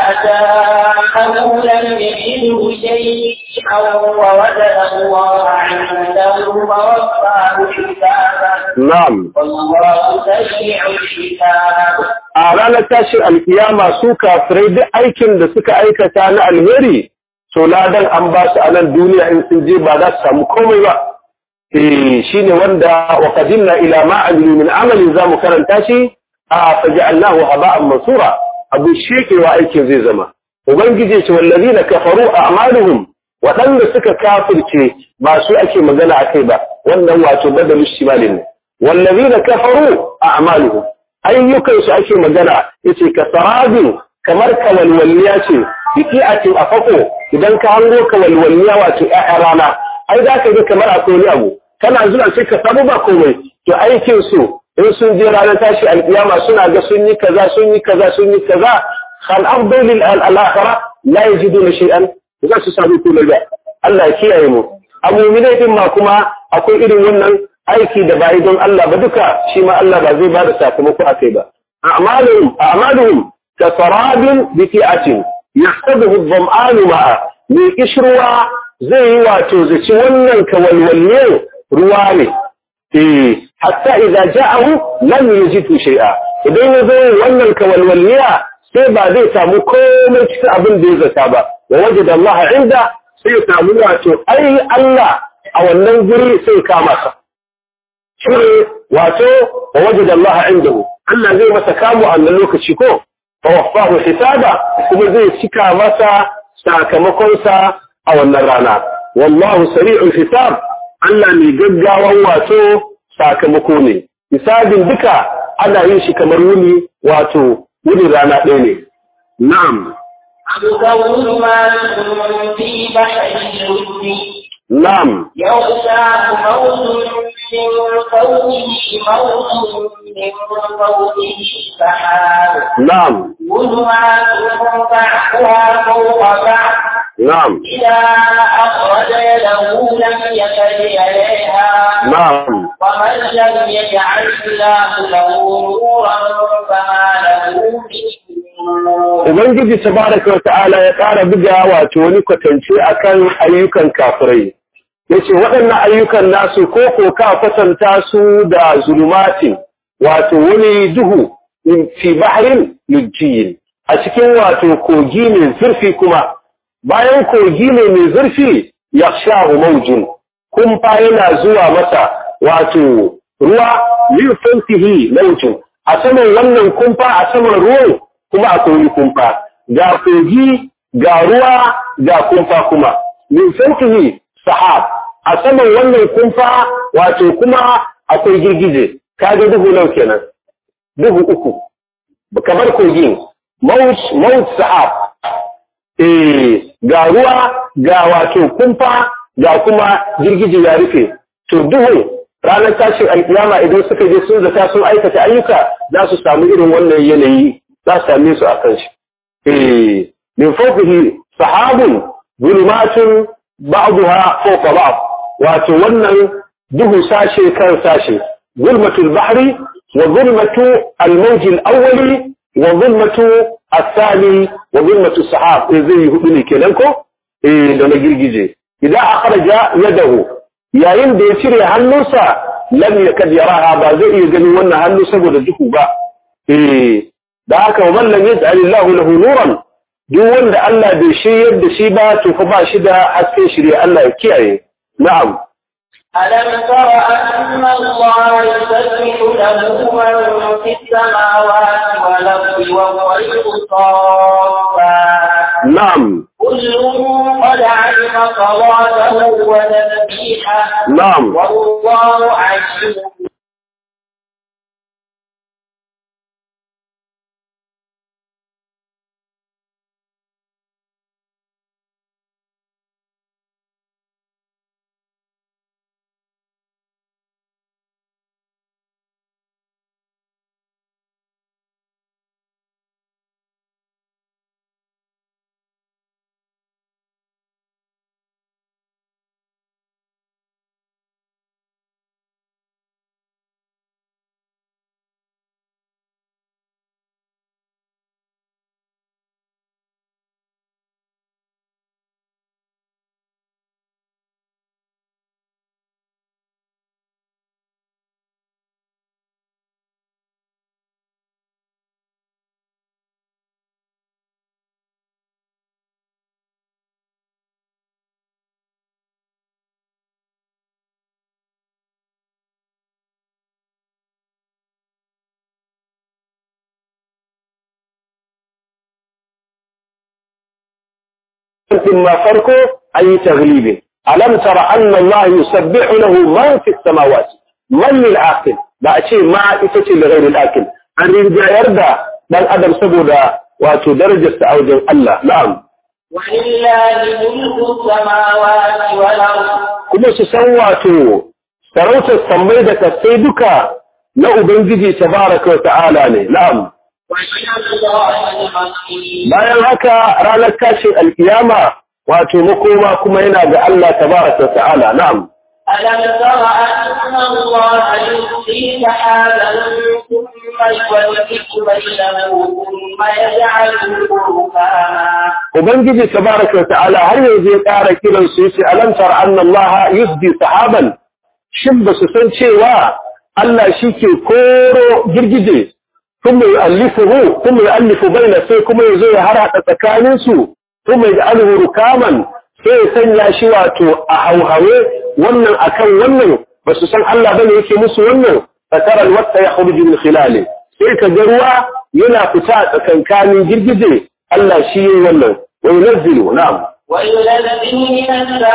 [SPEAKER 2] جاءه لم يجده شيئا ووجد الله عنده ووفاه حسابه
[SPEAKER 1] na'am
[SPEAKER 2] والله سريع الحساب
[SPEAKER 1] a ranar tashin alkiyama su kafirai duk aikin da suka aikata na alheri to ladan an ba su a nan duniya in sun je ba za su samu komai ba eh shine wanda wa qadimna ila ma amilu min amali zamu karanta shi a faja'alnahu haba'an mansura abu shekewa aikin zai zama ubangiji ce wallazina kafaru a'maluhum waɗanda suka kafirce ba su ake magana akai ba wannan wato badalu shimalin ne wallazina kafaru a'maluhum ayyukan su ake magana yace kasarabin kamar kawalwalliya ce biki'atin a fako idan ka hango kawalwalliya wato ƴaƴa rana ai za ka ga kamar akwai wani abu kana zuwa sai ka samu ba komai to aikin su in sun je ranar tashi alkiyama suna ga sun yi kaza sun yi kaza sun yi kaza hal afdal lil al-akhirah la yajiduna shay'an za su samu komai ba Allah ya kiyaye mu a mu'minai din ma kuma akwai irin wannan aiki da bai don Allah ba duka shi ma Allah ba zai ba da sakamako akai ba a'maluhum a'maluhum kasarabin biki'atin yahsabuhu adh-dhama'anu ma'a mai kishruwa zai yi wato zaci wannan kawalwalle ruwa ne eh hatta idza ja'ahu lam yajidhu shay'a idan ya zo wannan kawalwalliya sai ba zai samu komai cikin abin da ya zata ba wa wajada Allah inda sai ya samu wato ai Allah a wannan guri sai kama sa shi ne wato wa wajada Allah indahu Allah zai masa kamu a wannan lokaci ko fa wafahu hisaba kuma zai cika masa sakamakonsa a wannan rana wallahu sari'ul hisab Allah mai gaggawan wato sakamako ne hisabin duka ana yin shi kamar wuni wato wuni rana ɗaya ne na'am
[SPEAKER 2] أبصر ما في بحر الجود
[SPEAKER 1] na'am
[SPEAKER 2] يغشاه موج من فوقه موج من فوقه سحاب
[SPEAKER 1] na'am
[SPEAKER 2] ظلمات بعضها فوق بعض
[SPEAKER 1] na'am
[SPEAKER 2] إذا أخرج يده لم يكد إليها
[SPEAKER 1] na'am
[SPEAKER 2] ومن لم يجعل الله له نورا فما له من نور
[SPEAKER 1] Ubangiji tabaraka wa ta'ala ya ƙara buga wato wani kwatance akan ayyukan kafirai. Yace waɗannan ayyukan nasu ko ko ka kwatanta su da zulumatin wato wani duhu fi bahrin lujjiyin a cikin wato kogi mai zurfi kuma bayan kogi ne mai zurfi yakhshahu mawjun kumfa yana zuwa masa wato ruwa min fawqihi mawjun a saman wannan kumfa a saman ruwan kuma akwai kumfa ga kogi ga ruwa ga kumfa kuma min fawqihi sahab a saman wannan kumfa wato kuma akwai girgije kaga duhu nau kenan duhu uku kamar kogi maut maut sahab eh ga ruwa ga wato kumfa ga kuma girgije ya rufe to duhu ranar tashin alkiyama idan suka je sun zata sun aikata ayyuka za su samu irin wannan yanayi za su same su a kan shi eh min fawqihi sahabun zulumatun ba'daha fawqa ba'd wato wannan duhu sashe kan sashe zulmatul bahri wa zulmatu al-mawj al-awwali wa zulmatu الثاني وظلمة السحاب zai yi hudu ne kenan ko da na girgije idan akhraja yadahu yayin da ya cire hannunsa lam yakad yaraha ba zai iya ganin wannan hannu saboda duhu ba eh da haka wa man lam yaj'al Allahu lahu nuran duk wanda Allah bai shiryar da shi ba to fa ba shi da hasken shirya Allah ya kiyaye na'am
[SPEAKER 2] ألم تر أن الله يسبح له من في السماوات والأرض والطير صافات
[SPEAKER 1] na'am
[SPEAKER 2] كل قد علم صلاته وتسبيحه
[SPEAKER 1] na'am
[SPEAKER 2] والله عليم
[SPEAKER 1] ma farko an yi taglibi alam tara anna Allah yusabbihu lahu man fi samawati man lil aqil ba a ce ma ita ce da ghairil aqil an rinjayar da dan adam saboda wato darajar sa a wajen Allah na'am
[SPEAKER 2] ولله ملك السماوات والأرض
[SPEAKER 1] kuma su san wato sarautar sammai da kasai duka na ubangiji tabaraka wa ta'ala ne na'am
[SPEAKER 2] وإلى الله المصير
[SPEAKER 1] bayan haka ranar tashin alkiyama wato makoma kuma yana ga Allah tabaraka wa ta'ala na'am
[SPEAKER 2] ألم تر أن الله يلقي سحابا ثم يولد بينه ثم يجعله ركاما
[SPEAKER 1] Ubangiji tabaraka wa ta'ala har yanzu ya ƙara kiran su yace alam tara anna Allah yusdi sahaban shin ba su san cewa Allah shike koro girgije kuma yu'allifuhu kuma yu'allifu baina sai kuma yazo ya harhaɗa tsakanin su kuma yaj'aluhu rukaman sai ya sanya shi wato a hauhawe wannan akan wannan ba su san Allah bane yake musu wannan fatara alwaqta yakhruju min khilali sai ka ga ruwa yana fita a tsakankanin girgije Allah shi yayi wannan wa yunzilu na'am
[SPEAKER 2] وينزل من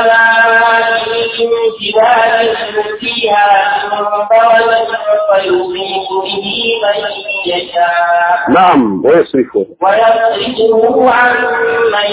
[SPEAKER 2] السماء من جبال فيها من برد فيصيب به من يشاء
[SPEAKER 1] na'am wa yasrifu
[SPEAKER 2] ويصرفه عن من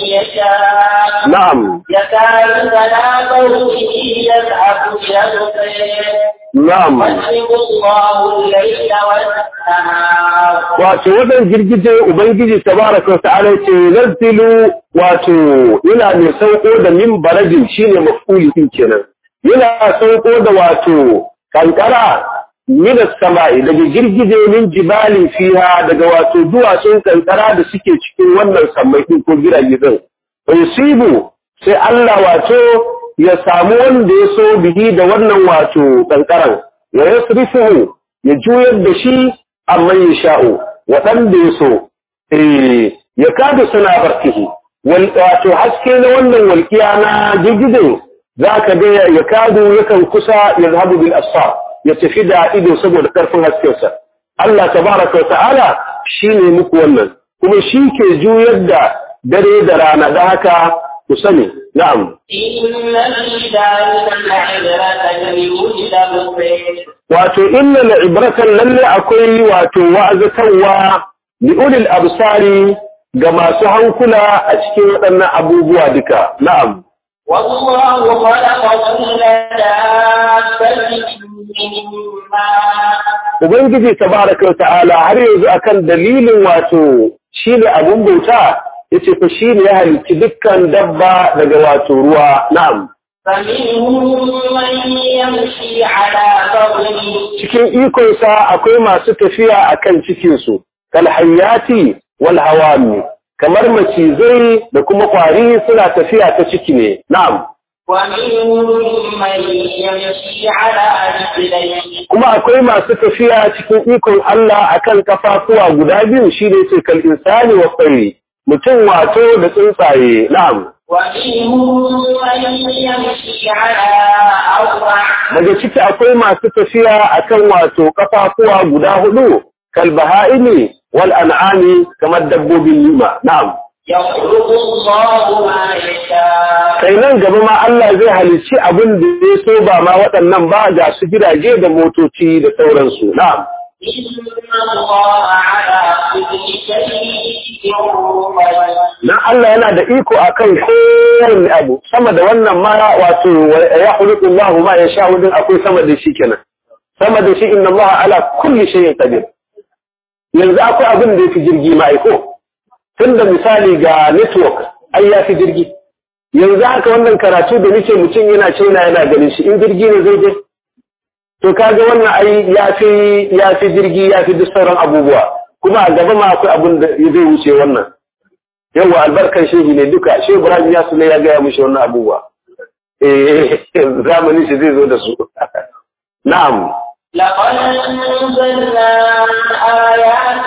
[SPEAKER 2] يشاء
[SPEAKER 1] na'am
[SPEAKER 2] يكاد سنا به يذهب بأبصره
[SPEAKER 1] na'am
[SPEAKER 2] يضرب الله الليل والنهار
[SPEAKER 1] wato wadan girgije ubangiji tabaraka ta'ala ce nazzilu wato yana mai sauko da min barajin shine maf'uli din kenan yana sauko da wato kankara min samai daga girgije min jibalin fiha daga wato duwatsun kankara da suke cikin wannan sammai din ko girage din yusibu sai Allah wato ya samu wanda ya so bihi da wannan wato kankaran ya yasrifuhu ya juyar da shi amma ya sha'u waɗanda ya so eh ya kada suna barkihi wato haske na wannan walƙiya na girgije za ka ga ya kadu yakan kusa ya zahabu bil asfar ya tafi da ido saboda ƙarfin haskensa Allah tabaraka wa ta'ala shi ne muku wannan kuma shi ke juyar da dare da rana da haka ku sani na'am
[SPEAKER 2] إن في ذلك لعبرة لأولي الأبصار
[SPEAKER 1] wato inna la ibratan lalle akwai wato wa'azatarwa li ulil absari ga masu hankula a cikin waɗannan abubuwa duka na'am
[SPEAKER 2] والله خلق كل دابة من ماء
[SPEAKER 1] ubangiji tabaraka wa ta'ala har yanzu akan dalilin wato shine abun bauta yace fa shine ya halicci dukkan dabba daga wato ruwa na'am
[SPEAKER 2] فمنهم من يمشي على بطنه
[SPEAKER 1] cikin ikonsa akwai masu tafiya akan cikinsu kal hayati wal hawami kamar macizai da kuma kwari suna tafiya ta ciki ne na'am
[SPEAKER 2] ومنهم من يمشي على رجلين
[SPEAKER 1] kuma akwai masu tafiya cikin ikon Allah akan kafafuwa guda biyu shi ne ce kal insani wa tsayi mutum wato da tsuntsaye na'am
[SPEAKER 2] ومنهم من يمشي على أربع
[SPEAKER 1] daga ciki akwai masu tafiya akan wato kafafuwa guda hudu kal baha'imi wal an'ami kamar dabbobin nima na'am
[SPEAKER 2] يخلق الله ما يشاء
[SPEAKER 1] kai nan gaba ma Allah zai halicci abin da ya so ba ma waɗannan ba ga su gidaje da motoci da sauransu na'am
[SPEAKER 2] إن الله على كل شيء قدير
[SPEAKER 1] na Allah yana da iko akan kowane abu sama da wannan ma wato ya khuluqu Allah ma ya sha wadin akwai sama da shi kenan sama da shi inna Allah ala kulli shay'in qadir yanzu akwai abin da yafi jirgi ma aiko tunda misali ga network ai ya fi jirgi yanzu haka wannan karatu da nake mutum yana China yana ganin shi in jirgi ne zai je to kaga wannan ai ya fi ya fi jirgi ya fi duk sauran abubuwa kuma a gaba ma akwai abin da zai wuce wannan yawa albarkar shehi ne duka shehu ibrahim ya sune ya gaya mishi wannan abubuwa eh zamanin shi zai zo da su na'am
[SPEAKER 2] لقد أنزلنا آيات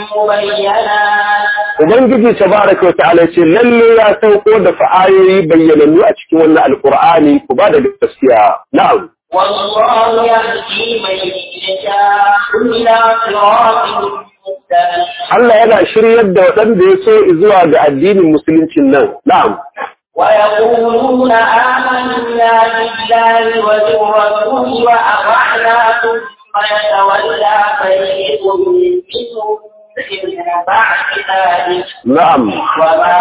[SPEAKER 2] مبينات
[SPEAKER 1] ubangiji tabaraka wa ta'ala ce lalle ya sauko da fa'ayoyi bayyanannu a cikin wannan alqur'ani ku ba da gaskiya na'am
[SPEAKER 2] والله يهدي من يشاء إلى صراط مستقيم
[SPEAKER 1] Allah yana shiryar da waɗanda ya so zuwa ga addinin musuluncin nan na'am
[SPEAKER 2] ويقولون آمنا بالله وبالرسول وأطعنا ثم يتولى فريق منهم من بعد ذلك
[SPEAKER 1] na'am
[SPEAKER 2] وما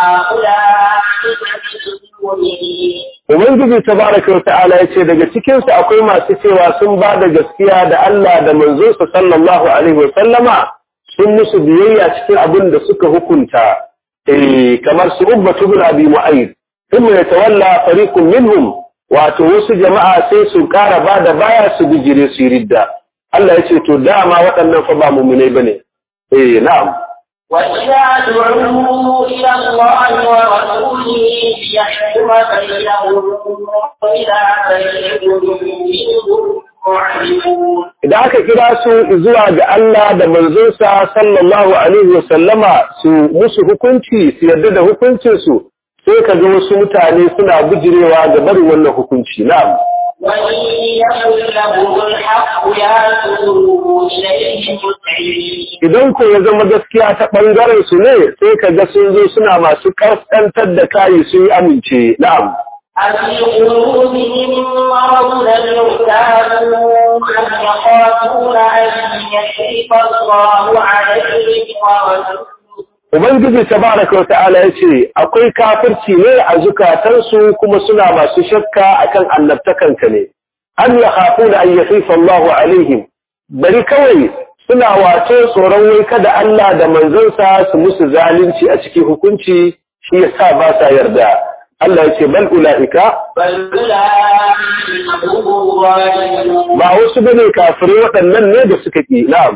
[SPEAKER 2] أولئك بالمؤمنين
[SPEAKER 1] Ubangiji tabaraka wa ta'ala ya ce daga cikinsu akwai masu cewa sun ba da gaskiya da Allah da manzonsa sallallahu alaihi wa sallama sun musu biyayya cikin abin da suka hukunta eh kamar su ubbatu bin abi mu'ayyid thumma yatawalla fariqun minhum wato wasu jama'a sai su ƙara ba da baya su bijire su yi ridda Allah ya ce to dama waɗannan fa ba mu'minai bane eh na'am
[SPEAKER 2] وإذا دعوا إلى الله ورسوله ليحكم بينهم وإذا فريق منهم معرضون
[SPEAKER 1] idan aka kira su zuwa ga Allah da manzonsa sallallahu alaihi wa sallama su musu hukunci su yarda da hukuncin su sai ka ga wasu mutane suna bijirewa ga barin wannan hukunci na'am
[SPEAKER 2] وإن يكن لهم الحق يأتوا إليه مسعرين
[SPEAKER 1] idan ko ya zama gaskiya ta bangaren su ne sai ka ga sun zo suna masu kaskantar da kayi sun yi amince na'am
[SPEAKER 2] أفي قلوبهم مرض ارتابوا أم يخافون أن يحرق الله عليهم ورسوله
[SPEAKER 1] Ubangiji tabaraka wa ta'ala ya ce akwai kafirci ne a zukatansu kuma suna masu shakka akan annabtakanka ne an ya hafu da an yafifa Allahu alaihim bari kawai suna wato tsoron wai kada Allah da manzansa su musu zalunci a cikin hukunci shi yasa ba sa yarda Allah ya ce bal ula'ika
[SPEAKER 2] بل أولئك هم الظالمون
[SPEAKER 1] ba wasu bane kafirai waɗannan ne da suka ki na'am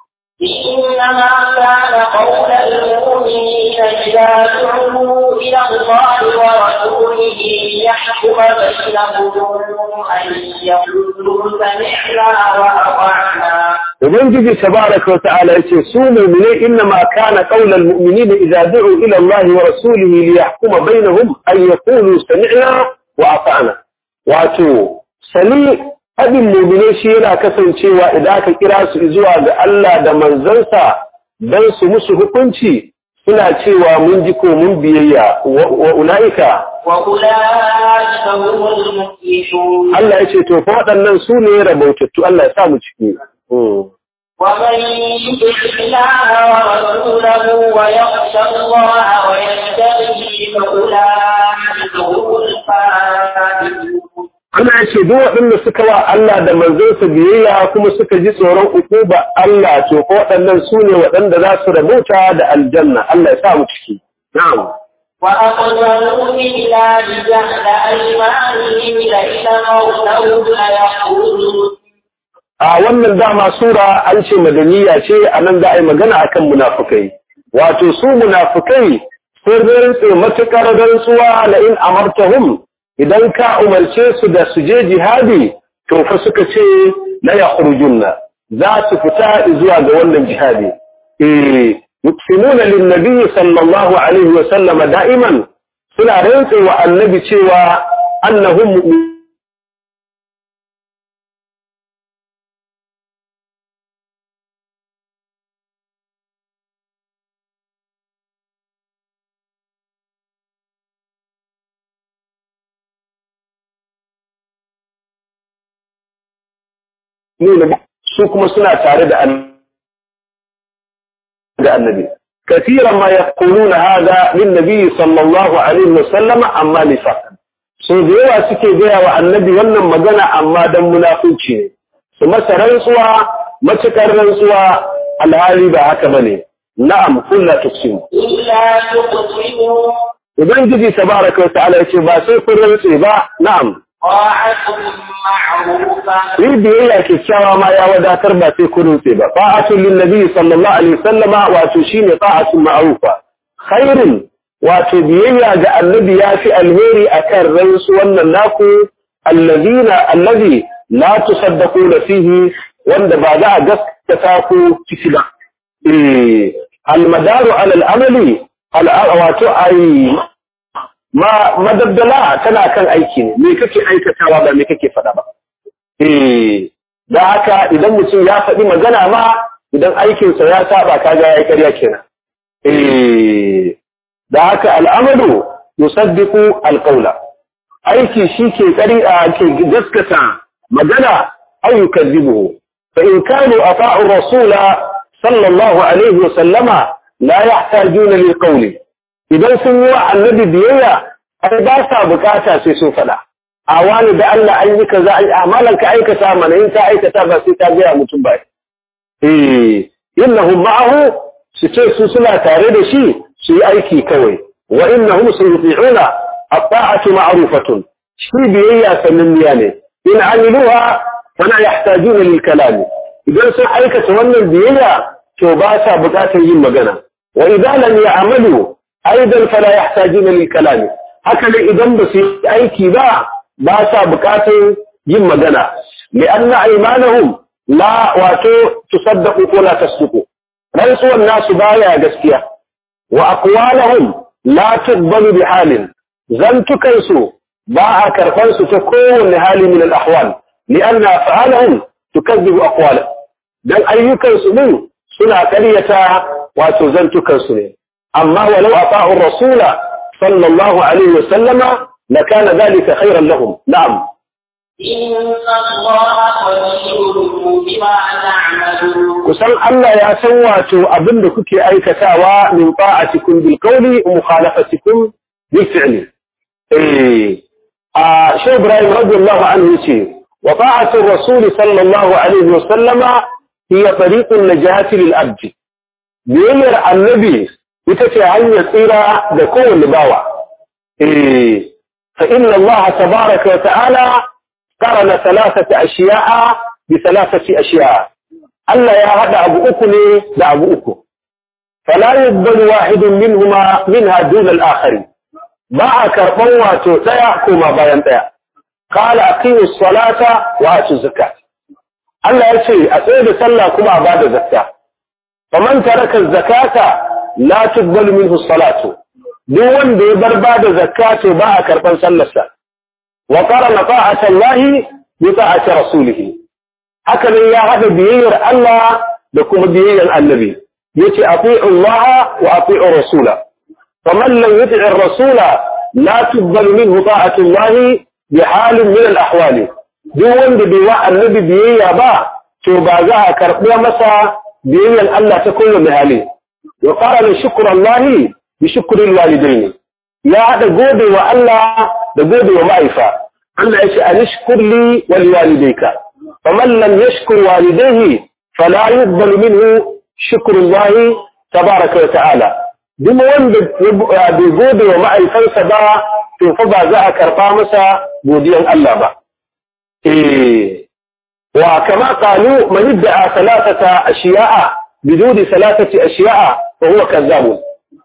[SPEAKER 2] إنما كان قول المؤمنين إذا دعوا إلى الله ورسوله ليحكم بينهم أن يقولوا سمعنا وأطعنا
[SPEAKER 1] Ubangiji tabaraka wa ta'ala yace su mu'minai innama kana qaulal mu'minina idza du'u ila Allah wa rasulihi liyahkuma bainahum an yaqulu sami'na wa ata'na wato sani hadin mu'minai shi yana kasancewa idan aka kira su zuwa ga Allah da manzansa dan su musu hukunci suna cewa mun ji ko mun biyayya wa wa ulaika
[SPEAKER 2] وأولئك هم المفلحون
[SPEAKER 1] Allah yace to fa waɗannan su ne rabautattu Allah ya sa mu ciki Hmm.
[SPEAKER 2] ومن يطع الله ورسوله ويخشى الله ويتقي فأولئك هم الفائزون
[SPEAKER 1] Allah ya ce duk waɗanda suka wa Allah da manzonsa biyayya kuma suka ji tsoron ukuba Allah to ko waɗannan su ne waɗanda za su rabauta da aljanna Allah ya sa mu ciki na'am
[SPEAKER 2] وأقسموا بالله جهد أيمانهم لئن أرسلوا ليخرجون
[SPEAKER 1] a wannan dama sura an ce madaniya ce a nan za a yi magana akan munafukai wato su munafikai sun rantse matuƙar rantsuwa la in amartahum idan ka umarce su da su je jihadi to fa suka ce la yakhrujunna za su fita zuwa ga wannan jihadi eh yuqsimuna lin nabiy sallallahu alaihi wa sallama da'iman suna rantse wa annabi cewa annahum mu'minun nuna su kuma suna tare da annabi كثيرا ما يقولون هذا للنبي صلى الله عليه وسلم أما نفاقا sun da yawa suke gaya wa annabi wannan magana amma dan munafunci ne su masa rantsuwa matukar rantsuwa alhali ba haka bane na'am kullu tuksimu
[SPEAKER 2] إلا تقسموا
[SPEAKER 1] ubangiji tabaraka wa ta'ala yace ba sai kun rantse ba na'am
[SPEAKER 2] طاعة معروفة
[SPEAKER 1] yi biyayya kyakkyawa ma ya wadatar ba sai kun rantse ba ta'atul lin nabi sallallahu alaihi wasallama wato shine ta'atul ma'rufa khairun wato biyayya ga annabi ya fi alheri akan rantsu wannan naku alladina allazi la tusaddaquna fihi wanda ba za a gaskata ku ciki ba eh almadaru ala al'amali wato ai ma madaddala tana kan aiki ne me kake aikatawa ba me kake faɗa ba eh da haka idan mutum ya faɗi magana ma idan aikinsa ya saba kaga ya ƙarya kenan eh da haka al'amalu yusaddiqu alqawla aiki shi ke ƙari a ke gaskata magana aw yukazzibuhu fa in kanu ata'u rasula sallallahu alaihi wa sallama la yahtajuna lil qawli idan sun yi wa annabi biyayya ai ba sa bukata sai sun faɗa a wani da Allah an yi kaza ai amalan ka aikata mana in ta aikata ba sai ta gaya mutum ba eh innahum ma'ahu su ce su suna tare da shi su yi aiki kawai wa innahum sayuti'una at-ta'atu ma'rufatun shi biyayya sananniya ne in amiluha fala yahtajuna lil kalam idan sun aikata wannan biyayya to ba sa bukatar yin magana wa idan lam ya'malu aidan fala yahtajuna lil kalam haka ne idan ba su yi aiki ba ba sa bukatar yin magana li'anna aymanahum la wato tusaddaqu ko la tasduqu rantsuwan nasu baya gaskiya wa aqwalahum la tuqbalu bi halin zantukan su ba a karban su ta kowanne hali min al ahwal li'anna af'alahum tukazzibu aqwala dan ayyukan su din suna ƙaryata wato zantukan su ne amma walau ata'u rasula sallallahu alaihi wa sallama lakana dhalika khayran lahum na'am
[SPEAKER 2] إن الله خبير بما تعملون
[SPEAKER 1] kusan Allah ya san wato abin da kuke aikatawa min ta'atikum bil qawli wa mukhalafatikum bil fi'li eh a Sheikh Ibrahim radiyallahu anhu yace wa ta'atu rasul sallallahu alaihi wa sallama hiya tariqun najati lil abd biyayyar annabi ita ce hanyar tsira da kowanne bawa eh fa inna Allah tabaraka wa ta'ala qarana thalathata ashiya'a bi thalathati ashiya'a Allah ya haɗa abu uku ne da abu uku. Fala yubbalu wahidun minhuma minha dun al-akhari. Ba a karɓan wato ɗaya koma bayan ɗaya. Qala aqimu salata wa atu zakat. Allah ya ce a tsaye da sallah kuma a bada zakka. Faman taraka zakata la tuqbalu minhu salatu. Duk wanda ya bar bada zakka to ba a karɓan sallarsa. Wa qarana ta'ata Allah bi ta'ati rasulihi. haka ne ya haɗa biyayyar Allah da kuma biyayyar annabi yace ati'u Allah wa ati'u rasula faman lam yuti'i rasula la tuqbalu minhu ta'atu Allah bi halin min al-ahwali duk wanda bai wa annabi biyayya ba to ba za a karɓi masa biyayyar Allah ta kowane hali wa qala shukru Allah bi shukri al-walidain ya haɗa gode wa Allah da gode wa ma'aifa Allah ya ce anishkur li wal walidayka فمن لم يشكر والديه فلا يقبل منه شكر الله تبارك وتعالى duk wanda bai gode wa ma'aikansa ba to fa ba za a karɓa masa godiyan Allah ba eh wa kama qalu man idda'a salatata ashiya'a biduni salatati ashiya'a fa huwa kazzabun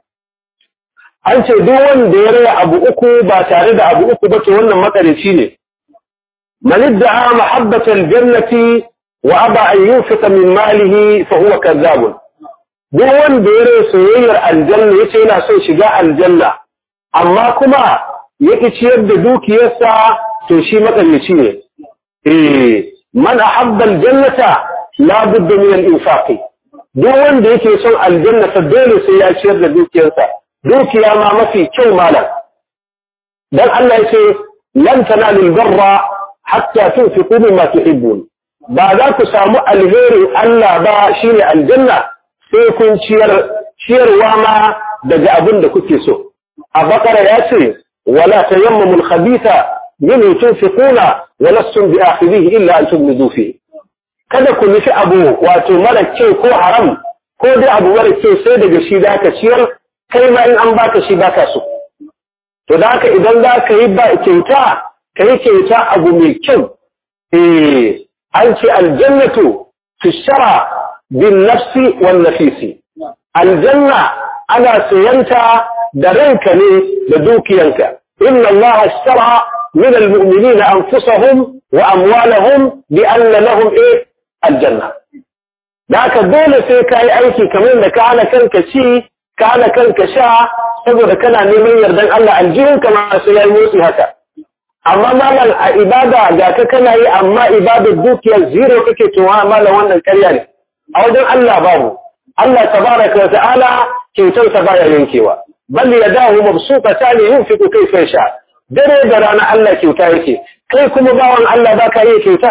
[SPEAKER 1] an ce duk wanda ya raya abu uku ba tare da abu uku ba to wannan makarici ne man idda'a mahabbatal jannati wa aba an yunfiqa min malihi fa huwa kazzabun duk wanda ya raya soyayyar aljanna yace yana son shiga aljanna amma kuma ya ciyar da dukiyarsa to shi makarici ne eh man ahabba aljannata la budda min al-infaq duk wanda yake son aljanna fa dole sai ya ciyar da dukiyarsa dukiya ma mafi kyau malam dan Allah yace lan tanalul barra hatta tunfiqu mimma tuhibbun ba za ku samu alherin Allah ba shine aljanna sai kun ciyar ciyarwa ma daga abin da kuke so a bakara yace wala tayammamul khabitha min tunfiquna wa lastum bi akhidhihi illa an tubdu fi kada ku nufi abu wato mara kyau ko haram ko dai abu mara kyau sai daga shi da ka ciyar kai ma in an baka shi baka so to da haka idan za ka yi ba kyauta ka yi kyauta abu mai kyau eh an ce aljannatu tushara bin nafsi wan nafisi aljanna ana sayanta da ranka ne da dukiyanka inna Allah ashtara min almu'minina anfusahum wa amwalahum bi anna lahum eh aljanna da haka dole sai ka yi aiki kamar da ka hana kanka ci ka hana kanka sha saboda kana neman yardan Allah aljihun ka ma sai yayi motsi haka amma malam a ibada ga ka kana yi amma ibadar dukiyar zero kake towa malam wannan ƙarya ne a wajen Allah babu Allah tabaraka wa ta'ala kyautar sa baya yankewa bal yadahu mabsuqatan yunfiqu kayfa yasha dare da rana Allah kyauta yake kai kuma bawan Allah baka yi kyauta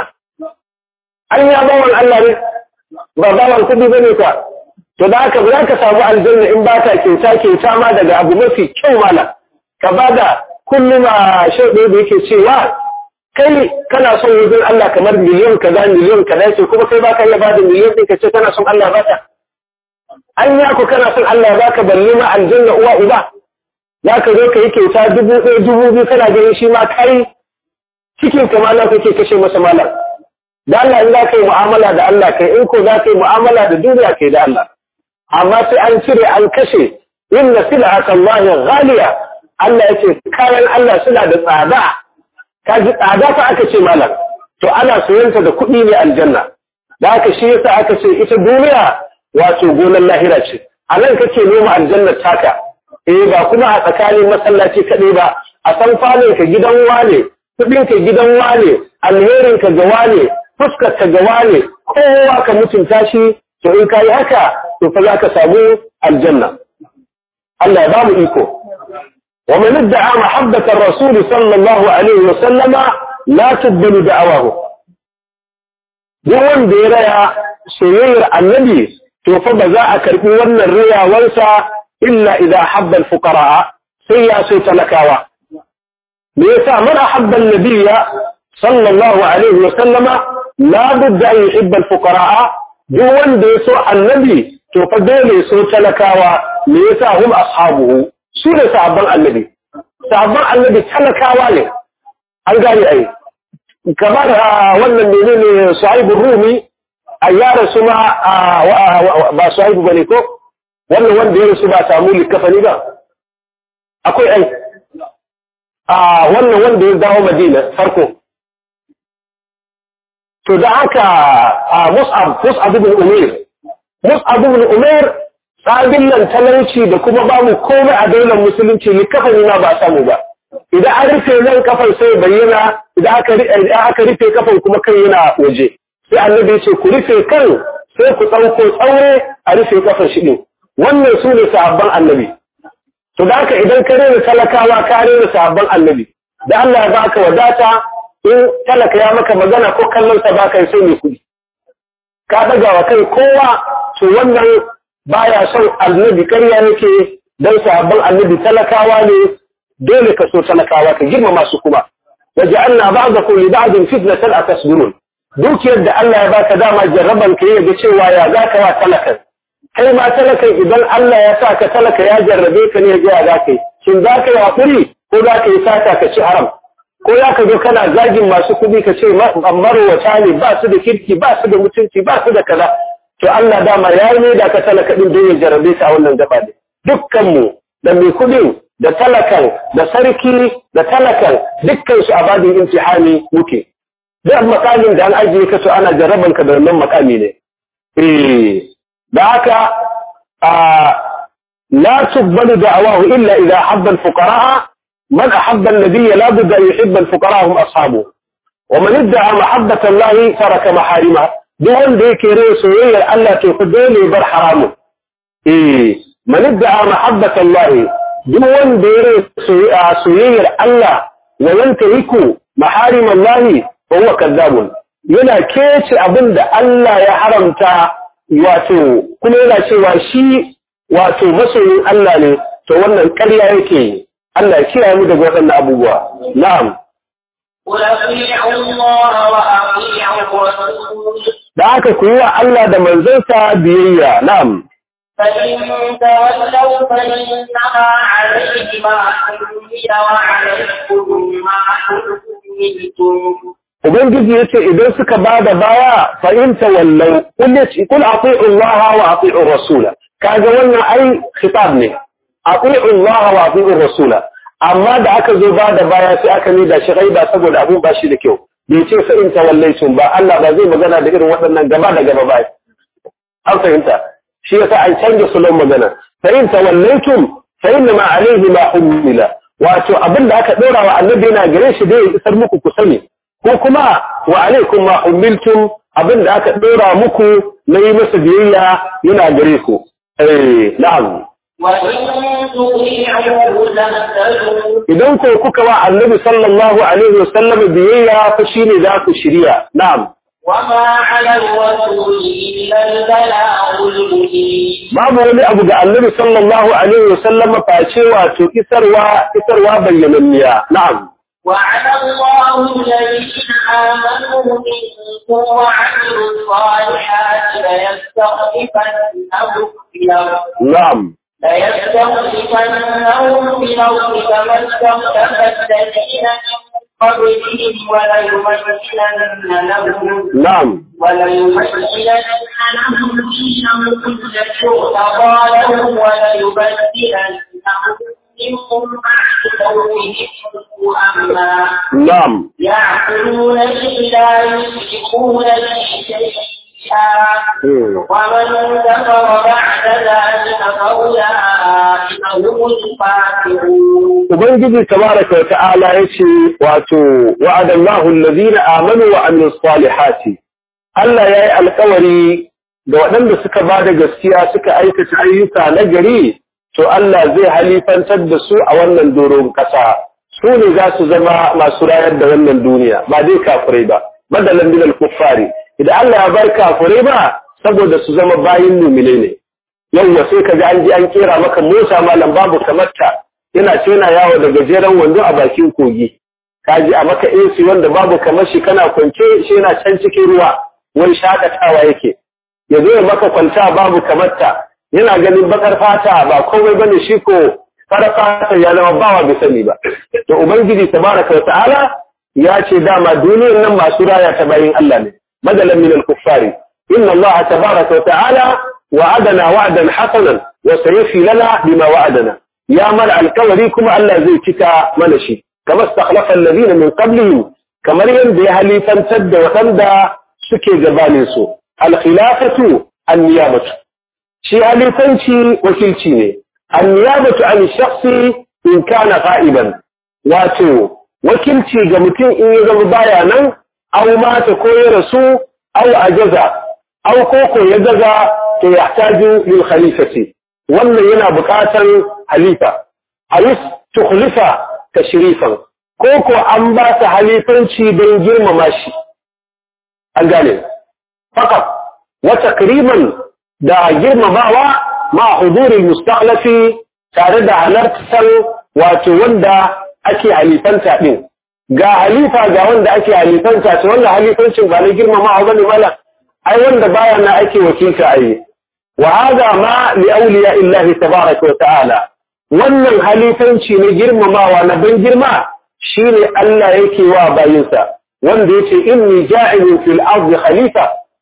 [SPEAKER 1] an ya bawan Allah ne ba bawan kudi bane ka to da haka za ka samu aljanna in ba ka kyauta kyauta ma daga abu mafi kyau mala ka bada kullum a shauɗe da yake cewa kai kana son wajen Allah kamar miliyan kaza miliyan kaza ce kuma kai baka iya bada miliyan ɗin ka ce kana son Allah baka an ya ku kana son Allah baka balle ma aljanna uwa uba za ka zo ka yi kyauta dubu ɗaya dubu biyu kana ganin shi ma kai cikin ka malam kake kashe masa malam da Allah in za ka yi mu'amala da Allah kai in ko za ka yi mu'amala da duniya kai da Allah amma sai an cire an kashe inna sil'ata Allah ghaliya Allah yace kayan Allah suna da tsada kaji tsada fa aka ce malam to ana soyanta da kuɗi ne aljanna da haka shi yasa aka ce ita duniya wato gonar lahira ce a nan kake noma aljannar taka eh ba kuma a tsakanin masallaci kaɗai ba a san falon ka gidan wane kuɗin ka gidan wane alherin ka ga wane fuskar ka ga wane kowa ka mutunta shi to in ka yi haka to fa za ka samu aljanna Allah ya ba mu iko wa man idda'a mahabbata ar-rasul sallallahu alaihi wa sallama la tuqbalu da'awahu duk wanda ya raya soyayyar annabi to fa ba za a karbi wannan riyawarsa illa idza habba al-fuqara sai ya so talakawa me yasa man ahabba an-nabiyya sallallahu alaihi wa sallama la budda an yuhibba al-fuqara duk wanda ya so annabi to fa dole ya so talakawa me yasa hum ashabuhu su ne sahabban annabi sahabban annabi talakawa ne an gane ai kamar wannan menene suhaibur rumi a ya rasu ma ba suhaibu bane ko wannan wanda ya rasu ba samu likafani ba akwai ai a wannan wanda ya dawo madina farko to da haka mus'ab mus'ab ibn umair mus'ab ibn umair sabin nan talauci da kuma babu komai a daular musulunci ni kafani ma ba samu ba idan an rufe nan kafan sai bayyana idan aka aka rufe kafan kuma kan yana waje sai annabi ce ku rufe kan sai ku tsauko tsaure a rufe kafan shi din wannan su ne sahabban annabi to da haka idan ka rena talakawa ka rena sahabban annabi da Allah ya baka wadata in talaka ya maka magana ko kallon sa baka sai mai kudi ka daga wa kai kowa to wannan baya son annabi ƙarya yake dan sahabban annabi talakawa ne dole ka so talakawa ka girmama su kuma waja'alna ba'dakum li ba'din fitnatan atasbirun dukiyar da Allah ya baka dama jarraban ka yaga cewa ya zaka wa talakan kai ma talakan idan Allah ya sa ka talaka ya jarrabe ka ne ya ga za ka yi shin za ka yi hakuri ko za ka yi sata ka ci haram ko za ka zo kana zagin masu kuɗi ka ce marwata ne ba su da kirki ba su da mutunci ba su da kaza to Allah dama ya yi da ka talaka din don ya jarabe ka a wannan gaba ne dukkan mu da mai kudin da talakan da sarki da talakan dukkan su a babin imtihani muke duk makamin da an ajiye ka to ana jaraban ka da wannan makami ne eh da haka a la tuqbalu da'awahu illa idha habba al-fuqara man ahabba an-nabiy la budda an yuhibba al-fuqara hum ashabu wa man idda'a mahabbata Allah taraka maharima duk wanda yake rai soyayyar Allah to ku dole bar haramu eh man idda'a mahabbata Allah duk wanda ya rai soyayyar Allah wa yantahiku maharim Allah fa huwa kadhabun yana kece abin da Allah ya haramta wato kuma yana cewa shi wato masoyin Allah ne to wannan ƙarya yake Allah ya kiyaye mu daga waɗannan abubuwa na'am
[SPEAKER 2] قل أطيعوا الله وأطيعوا الرسول
[SPEAKER 1] da haka ku yi wa Allah da manzansa biyayya na'am
[SPEAKER 2] فإن تولوا فإنما عليه ما حمل وعليكم ما حملتم
[SPEAKER 1] Ubangiji ya ce idan suka ba da baya fa'inta wallau, kul ati'u Allah wa ati'u Rasula, kaga wannan ai khitab ne, ati'u Allah wa ati'u Rasula, amma da aka zo ba da baya sai aka ne da shi ba saboda abun ba shi da kyau, bai ce fa'inta wallaitun ba, Allah ba zai magana da irin waɗannan gaba da gaba ba. An fahimta, shi yasa an canja sulon magana, fa'inta wallaitun fa'inna ma alaihi ma ummila, wato abin da aka ɗora wa annabi yana gare shi dai isar muku ku sani. ko kuma wa alaikum ma umiltum abin da aka dora muku na yi masa biyayya yana gare ku eh na'am
[SPEAKER 2] وإن تطيعوه تهتدوا
[SPEAKER 1] idan ko kuka wa annabi sallallahu alaihi wasallam biyayya fa shine za ku shirya na'am
[SPEAKER 2] وما على الرسول إلا البلاغ المبين
[SPEAKER 1] babu wani abu ga annabi sallallahu alaihi wasallam face wato isarwa isarwa bayyananniya na'am
[SPEAKER 2] وعلى الله الذين آمنوا منكم وعملوا الصالحات ليستخلفنهم في الأرض
[SPEAKER 1] na'am
[SPEAKER 2] ليستخلفنهم في الأرض كما استخلف الذين من قبلهم وليمكنن لهم
[SPEAKER 1] na'am
[SPEAKER 2] وليمكنن لهم دينهم الذي ارتضى لهم وليبدلنهم من بعد خوفهم أمنا
[SPEAKER 1] na'am
[SPEAKER 2] يعقلون لا يشركون به شيئا
[SPEAKER 1] Hmm.
[SPEAKER 2] ومن كفر بعد ذلك فأولئك هم الفاسقون
[SPEAKER 1] Ubangiji tabaraka wa ta'ala yace wato wa'adallahu allazina amanu wa amilus salihati Allah yayi alƙawari da waɗanda suka bada gaskiya suka aikata ayyuka na gari to Allah zai halifantar da su a wannan doron ƙasa su ne za su zama masu rayar da wannan duniya ba dai kafirai ba badalan min al-kuffari idan Allah ya bar kafirai ba saboda su zama bayin mumine ne yawwa sai kaga an ji an kera maka mota malam babu kamarta yana ce yana yawo da gajeren wando a bakin kogi kaji a maka AC wanda babu kamar shi kana kwance shi yana can cikin ruwa wani shakatawa yake ya zo ya maka kwanta babu kamarta yana ganin bakar fata ba komai bane shi ko fara fata ya zama bawa bai sani ba to ubangiji tabaraka wa ta'ala ya ce dama duniyar nan masu raya ta bayin Allah ne madalan min al-kuffari inna Allah tabaraka wa ta'ala wa'adana wa'dan hasanan wa sayfi lana bima wa'adana ya mana alkawari kuma Allah zai cika mana shi kamar stakhlafa alladhina min qablihim kamar yadda ya halifantar da waɗanda suke gabanin su al-khilafatu an-niyabatu shi halifanci wakilci ne an-niyabatu an shakhsi in kana qa'iban wato wakilci ga mutum in ya zama baya nan aw mata ko ya rasu aw ajaza aw koko ya gaza to yahtaju lil khalifati wannan yana buƙatar halifa a yi tukhlifa tashrifan ko ko an ba ta halifanci don girmama shi an gane fakat wa takriman da girmamawa ma huduril mustaqlafi tare da halartar wato wanda ake halifanta din ga halifa ga wanda ake halifanta to wannan halifancin ba na girmamawa bane mala ai wanda baya na ake wakilta ai وهذا ما لأولياء الله تبارك وتعالى wannan halifanci na girmamawa na ban girma shine Allah yake wa bayinsa wanda yace inni ja'ilun fil ardi khalifa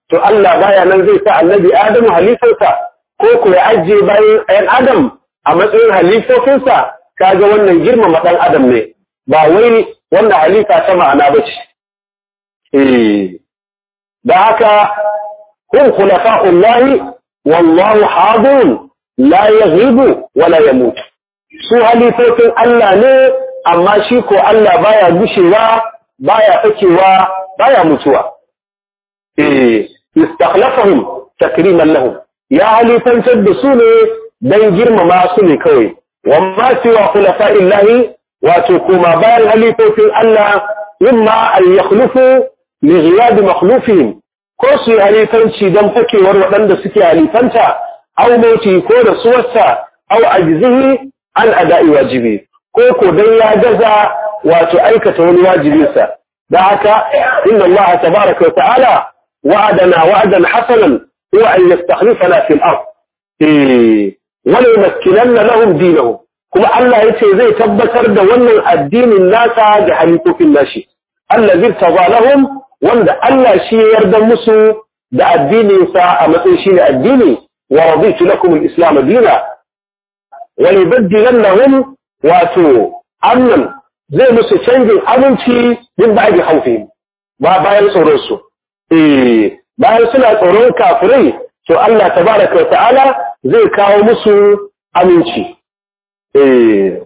[SPEAKER 1] to Allah baya nan zai sa annabi Adamu halifarsa ko ko ya ajiye bayan ɗan Adam a matsayin halifofinsa kaga wannan girmama ɗan Adam ne ba wai wannan halifa ta ma'ana ba ce. Eh, da haka hun khulafa'ullahi wallahu hadun la yaghibu wala yamut. Su halifofin Allah ne amma shi ko Allah baya gushewa baya fakewa baya mutuwa. Eh, istakhlafahum takriman lahum. Ya halifantar da su ne dan girmama su ne kawai. Wamma siwa khulafa'illahi wato kuma bayan halifofin Allah imma an yakhlufu li ghiyab makhlufihim ko su yi halifanci don fakewar waɗanda suke halifanta aw mauti ko da suwarsa aw ajzihi an ada'i wajibi ko ko dan ya gaza wato aikata wani wajibinsa da haka inna Allah tabaraka wa ta'ala wa'adana wa'dan hasanan huwa an yastakhlifana fil ard eh wa la yumakkinanna lahum dinahum kuma Allah ya ce zai tabbatar da wannan addinin nasa da halifofin nashi Allah zai taba lahum wanda Allah shi ya yarda musu da addininsa a matsayin shi ne addini wa raditu lakum al-islam dina wa yubaddilannahum wato amnan zai musu canjin aminci min ba'di khawfihim ba bayan tsoron su eh bayan suna tsoron kafirai to Allah tabaraka wa ta'ala zai kawo musu aminci eh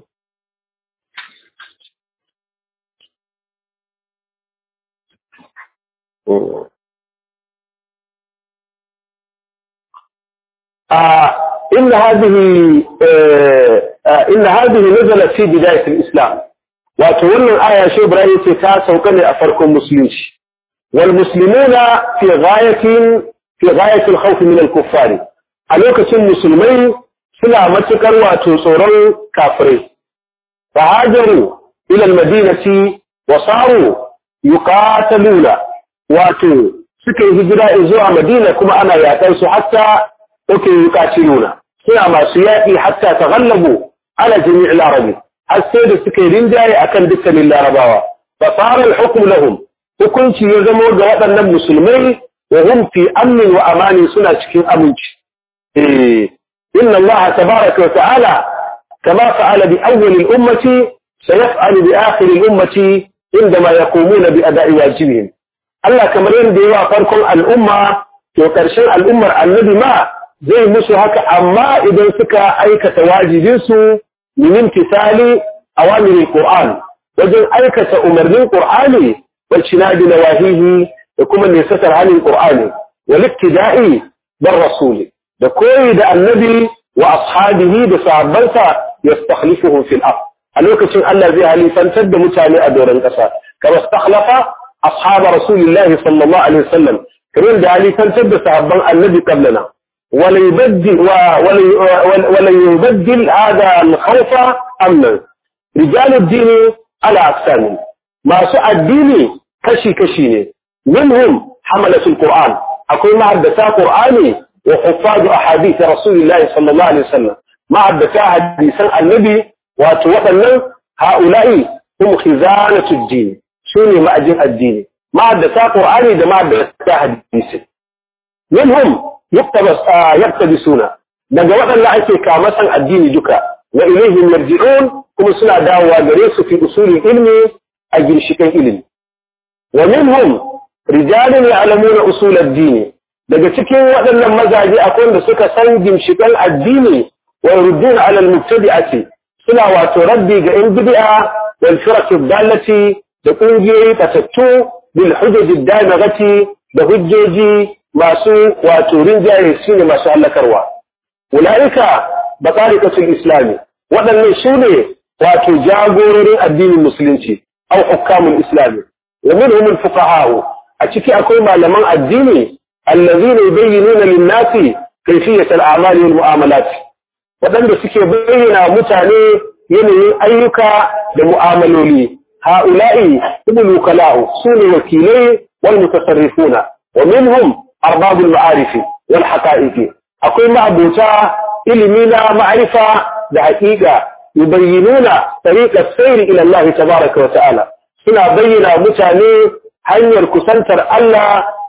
[SPEAKER 1] آه إن هذه آه آه إن هذه نزلت في بداية الإسلام وتولى الآية شو إبراهيم تتاسى وكان أفركم مسلمين والمسلمون في غاية في غاية الخوف من الكفار ألوكة المسلمين سلا متكر وتصوروا كافرين فهاجروا إلى المدينة وصاروا يقاتلون واتوا سكي هجراء زوع مدينة كما أنا يأتيس حتى أوكي يقاتلون سنا ما سياتي حتى تغلبوا على جميع العرب السيد سكي رنجاي أكن دكا للعرباوة فصار الحكم لهم وكنت يزموا جوابا المسلمين وهم في أمن وأمان سنة شكين أمنش إيه إن الله تبارك وتعالى كما فعل بأول الأمة سيفعل بآخر الأمة عندما يقومون بأداء واجبهم الله كما يندي فرق الأمة وكرشن الأمة النبي ما زي مسو هكا أما إذا سكا أيكة واجبينسو من امتثال أوامر القرآن وجن أيكة أمر القرآن واجتناب نواهيه وكما نستر عن القرآن والابتداء بالرسول da koyi da annabi wa ashabihi da sahabbansa yastakhlifuhum fil ard a lokacin Allah zai halifantar da mutane a doron ƙasa kama stakhlafa ashab rasulillah sallallahu alaihi wasallam kamar da halifantar da sahabban annabi qablana wala yubaddil wala yubaddil hada al-khawfa amna rijal ad-din ala aqsam masu addini kashi kashi ne minhum hamalatul qur'an akwai ma'addata qur'ani وحفاظ أحاديث رسول الله صلى الله عليه وسلم مع الدفاع حديثا النبي وتوطن هؤلاء هم خزانة الدين شوني مأجن الدين مع الدفاع قرآني ده مع الدفاع حديث منهم يقتبس آه يقتبسون daga waɗanda ake kamasan addini duka wa ilaihim yarji'un kuma suna dawowa gare su fi usulin ilmi a ginshikan ilimi wa minhum rijalun ya'lamuna usul ad-din daga cikin waɗannan mazaje akwai wanda suka san gimshikan addini wa yurduna ala al-mubtadi'ati suna wato raddi ga in bid'a wal firaq dallati da kungiyoyi fatattu bil hujaj ad-damagati da hujjoji masu wato rinjaye shine masu halakarwa ulaika batariqatul islami waɗannan su ne wato jagororin addinin musulunci au hukamul islami wa minhum al-fuqaha a ciki akwai malaman addini الذين يبينون للناس كيفية الأعمال والمعاملات waɗanda suke bayyana mutane yanayin ayyuka da mu'amaloli ha'ula'i ibn kala'u su ne wakilai wal mutasarrifuna wa minhum arbabul ma'arifi wal haqa'iqi akwai ma'abuta ilimi na ma'arifa da haƙiƙa yubayyinuna tariqat sayr ila Allah tabaaraka wa ta'ala suna bayyana mutane hanyar kusantar Allah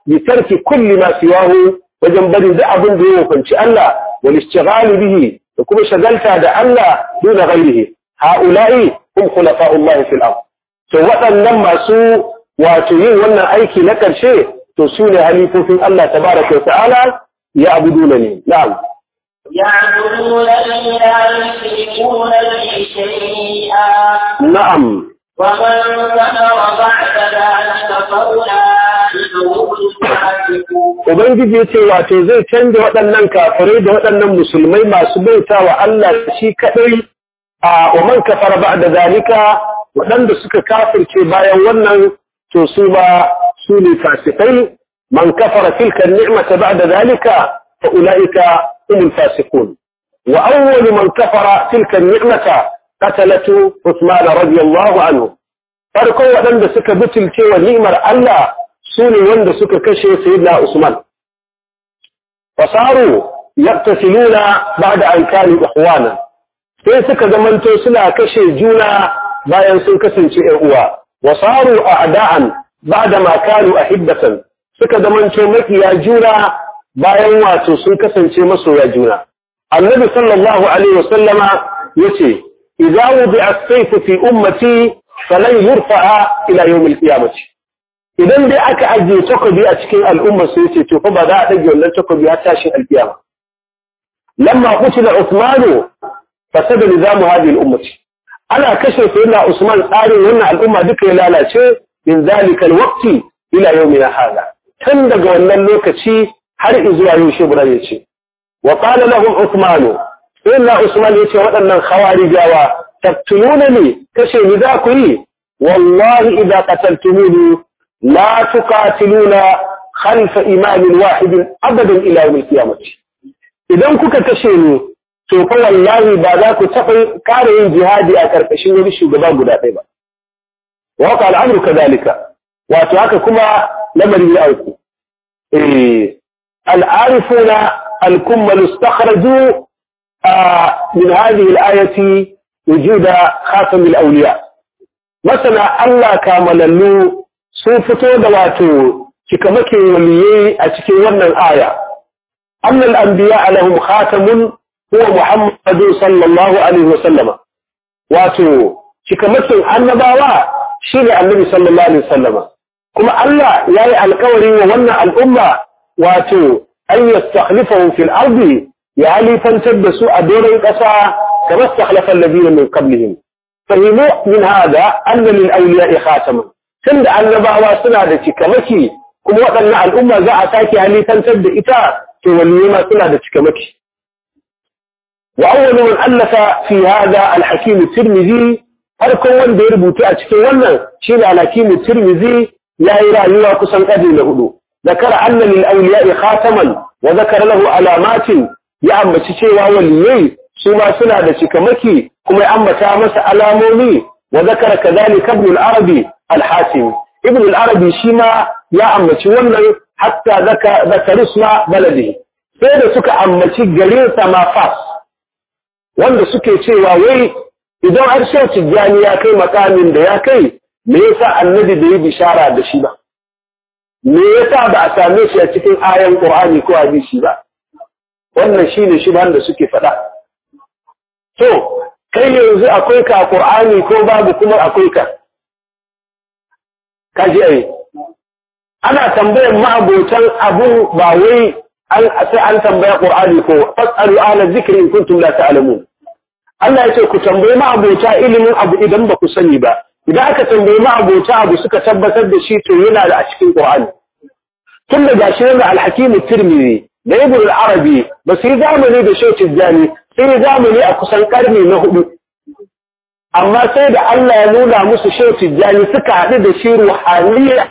[SPEAKER 1] bi tarki kulli ma siwahu wajen bari da abin da ya hukunci Allah wal ishtighal bihi da kuma shagalta da Allah duna ghairihi haula'i hum khulafa'ullahi fil ard to waɗannan masu wato yin wannan aiki na ƙarshe to su ne halifofin Allah tabaraka wa ta'ala ya abuduna ne na'am
[SPEAKER 2] يعبدون لي لا يشركون به شيئا
[SPEAKER 1] na'am
[SPEAKER 2] ومن كفر بعد ذلك فأولئك هم الفاسقون
[SPEAKER 1] Ubangiji ya ce wato zai canza waɗannan kafirai da waɗannan musulmai masu bauta wa Allah shi kaɗai a waman kafara ba da zalika waɗanda suka kafirce bayan wannan to su ba su ne fasikai man kafara tilka ni'mata ba da zalika fa ulaika humul fasiqun wa awwalu man kafara tilka ni'mata qatalatu Uthman radiyallahu anhu farkon waɗanda suka butulce wa ni'mar Allah su ne wanda suka kashe sayyidina Usman fasaru yaqtasiluna ba'da an kanu ikhwana sai suka zamanto suna kashe juna bayan sun kasance ƴan uwa wasaru a'da'an ba'da ma kanu ahibbatan suka zamanto makiya juna bayan wato sun kasance masoya juna annabi sallallahu alaihi wasallama yace idza wudi'a as-sayfu fi ummati falan yurfa'a ila yawm al-qiyamah idan dai aka ajiye takobi a cikin al'ummar sai ce to fa ba za a dage wannan takobi har tashin alkiyama lamma qutila Uthman fasada nizamu hadhihi al-ummati ana kashe sayyidina Usman tsarin wannan al'umma duka ya lalace min zalika al-waqti ila yawmina hada tun daga wannan lokaci har zuwa yau shi bura yace wa qala lahum Uthman sayyidina Usman yace waɗannan khawarijawa taqtulunani kashe ni za ku yi wallahi idza qataltumuni لا تقاتلون خلف إمام واحد أبدا إلى يوم القيامة idan kuka kashe ni to fa wallahi ba za ku taɓa kare yin jihadi a ƙarƙashin wani shugaba guda ɗaya ba wa haka al'amru kadhalika wato haka kuma lamari ya auku eh al'arifuna al-kummal istakhraju min hadhihi al-ayati wujuda khatam al-awliya masana Allah kamalallu sun fito da wato cikamakin waliyai a cikin wannan aya annal anbiya lahum khatamun huwa muhammadu sallallahu alaihi wa sallama wato cikamakin annabawa shine annabi sallallahu alaihi wa sallama kuma Allah yayi alƙawari wa wannan al'umma wato an yastakhlifahum fil ardi ya halifantar da su a doron ƙasa kamar istakhlafa alladhina min qablihim fahimu min hada anna lil awliya'i khataman tun da annabawa suna da cikamaki kuma waɗannan al'umma za a sake halittantar da ita to waliyai ma suna da cikamaki wa awwalu man allafa fi hada al-hakim tirmidhi farkon wanda ya rubuta a cikin wannan shine al-hakim tirmidhi yayi rayuwa kusan kadi na hudu zakara anna lil awliya'i khataman wa zakara lahu alamatin ya ambaci cewa waliyai su ma suna da cikamaki kuma ya ambata masa alamomi wa zakara kadhalika ibn al-arabi الحاسم ابن العربي شيما يا أمتي wannan hatta zaka zakaru suna baladi sai da suka ammaci garin sama fas wanda suke cewa wai idan har sai tijjani ya kai makamin da ya kai me yasa annabi bai bishara da shi ba me yasa ba a same shi a cikin ayan qur'ani ko hadisi ba wannan shine shubhan da suke faɗa to kai yanzu akwai ka qur'ani ko babu kuma akwai ka kaji ai ana tambayar ma'abotan abu ba wai an sai an tambaya qur'ani ko fasalu ala zikri in kuntum la ta'lamun Allah ya ce ku tambayi ma'abota ilimin abu idan ba ku sani ba idan aka tambayi ma'abota abu suka tabbatar da shi to yana da a cikin qur'ani tun da gashi yana al-hakim tirmidhi da ibn al-arabi ba su yi zamani da shautin jani sai yi zamani a kusan karni na hudu amma sai da Allah ya nuna musu shehu tijjani suka haɗu da shi ruhaniya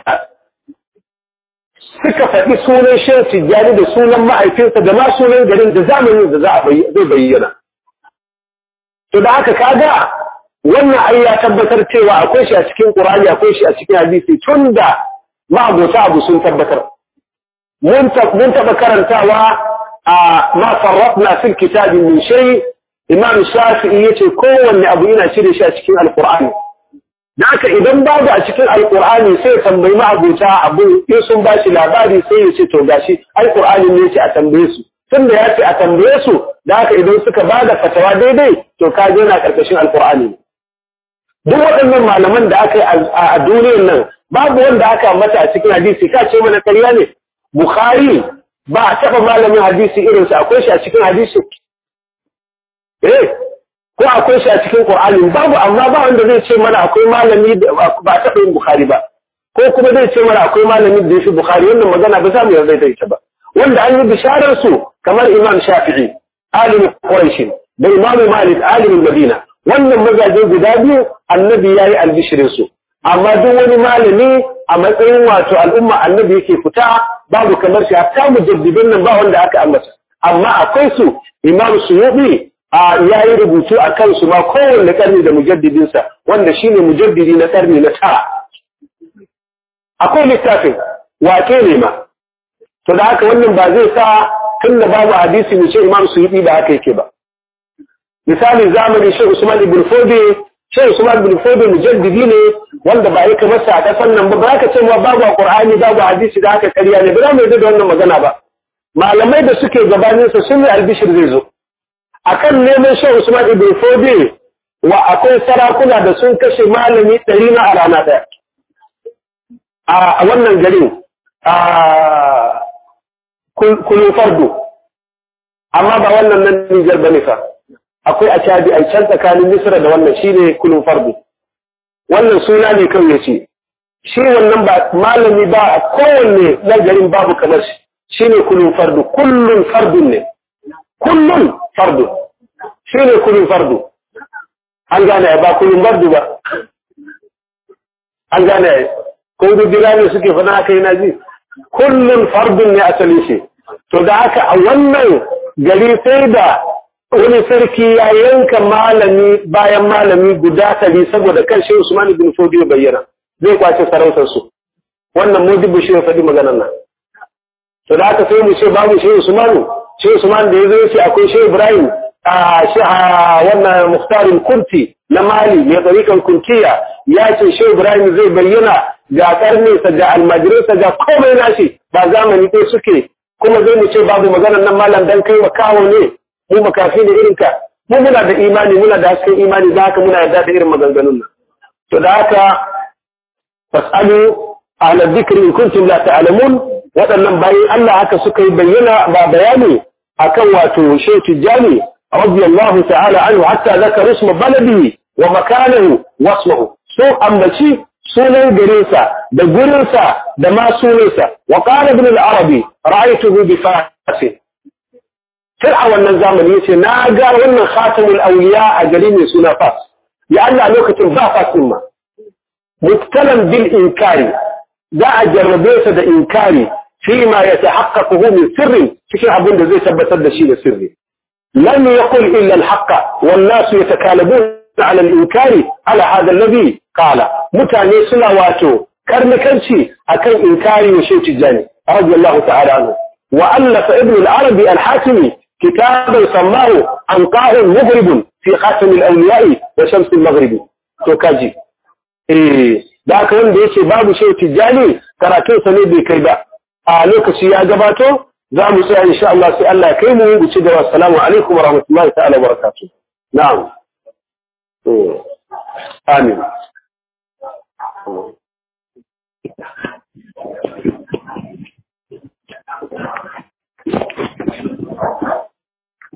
[SPEAKER 1] suka faɗi sunan shehu tijjani da sunan ma'aikinsa da ma sunan garin da zamanin da za a zai bayyana. To da haka kaga wannan ai ya tabbatar cewa akwai shi a cikin Qur'ani akwai shi a cikin hadisi tun da ma'abota abu sun tabbatar. Mun taɓa karantawa a ma farratna fil kitabi min shay' Imam Shafi'i yace kowanne abu yana cire shi a cikin Al-Qur'ani. da haka idan babu a cikin alkur'ani sai tambayi ma'abuta abu in sun ba shi labari sai ya ce to gashi alkur'ani ne ce a tambaye su tunda ya ce a tambaye su da haka idan suka ba da fatawa daidai to ka je na karkashin alkur'ani duk waɗannan malaman da aka yi a duniyar nan babu wanda aka mata a cikin hadisi ka ce mana ƙarya ne bukhari ba a taɓa malamin hadisi irinsa akwai shi a cikin hadisi eh ko akwai shi a cikin Qur'ani babu amma ba wanda zai ce mana akwai malami da ba taɓa yin Bukhari ba ko kuma zai ce mana akwai malami da yafi Bukhari wannan magana ba za mu yarda da ita ba wanda an yi bisharar su kamar Imam Shafi'i alimin Quraysh da Imam Malik alimin Madina wannan mazaje guda biyu annabi yayi albishirin su amma duk wani malami a matsayin wato al'umma annabi yake fita babu kamar shi hatta mujaddidin nan ba wanda aka ambata amma akwai su Imam Suyuti ya yi rubutu a kansu ma kowanne ƙarni da mujaddidinsa wanda shi ne mujaddidi na ƙarni na tara. Akwai littafin wake ne ma, to da haka wannan ba zai sa tun da babu hadisi mu ce imam su yi ba haka yake ba. Misali zamani shi Usman ibn Fode, shi Usman ibn Fode mujaddidi ne wanda ba yi kamar sa a ƙasar nan ba, ba ka ce ma babu a Ƙur'ani babu hadisi da haka ƙarya ne, ba za mu yarda da wannan magana ba. Malamai da suke gabaninsa sun yi albishir zai zo. akan neman shan Usman ibn Fode wa akwai sarakuna da sun kashe malami ɗari na a rana ɗaya. A wannan garin a kulun fardo, amma ba wannan nan Nijar ba fa. Akwai a cadi a can tsakanin Misra da wannan shi ne kulun fardo. Wannan suna ne kan ya ce, shi wannan ba malami ba a kowanne na garin babu kamar shi, shi ne kulun fardo, kullum fardun ne. kullum fardu shi ne kullum fardu an gane ba kullum fardu ba an gane ko gudura ne suke fana haka yana ji kullum fardun ne asali shi to da haka a wannan gari sai da wani sarki ya yanka malami bayan malami guda tari saboda kan shi Usman bin Fodi bayyana zai kwace sarautar su wannan mudibu shi ya faɗi maganar nan to da haka sai mu ce babu shi Usmanu shi Usman da ya zo ce akwai shi Ibrahim a shi wannan Muhtarin Kurti na Mali mai tsarikan Kuntiya ya ce shi Ibrahim zai bayyana ga karninsa ga almajirinsa ga komai nashi ba zamani ɗaya suke kuma zai mu ce babu maganar nan malam dan kai makawo ne mu makafi da irinka mu muna da imani muna da hasken imani da haka muna yarda da irin maganganun nan to da haka fasalu ahla dhikri in kuntum la ta'lamun waɗannan bayan Allah haka suka yi bayyana ba bayani akan wato Shehu Tijjani radiyallahu ta'ala anhu hatta zakara isma baladi wa makanahu wasmahu so ambaci sunan garinsa da gurinsa da ma sunansa wa qala ibn al-arabi ra'aytuhu bi fasin sai a wannan zamani yace na ga wannan khatamul awliya a gari mai suna fas ya Allah lokacin ba fasin ma mubtalan bil inkari za a jarrabe sa da inkari فيما يتحققه من سر cikin abin da zai tabbatar da shi da sirri lam yaqul illa al-haqq wan nas yatakalabun ala al-inkari ala hada alladhi qala mutane suna wato karnakanci akan inkari wa shi tijani radiyallahu ta'ala anhu wa allafa ibn al-arabi al-hatimi kitaban sammahu anqa'un mughrib fi khatam al-awliya wa shams al-maghrib to kaji eh da haka wanda yace babu shi tijani karatun sa ne bai kai ba a lokaci ya gabato za mu tsaya insha Allah sai Allah ya kai mu mu ci gaba assalamu alaikum wa rahmatullahi ta'ala wa barakatuh na'am amin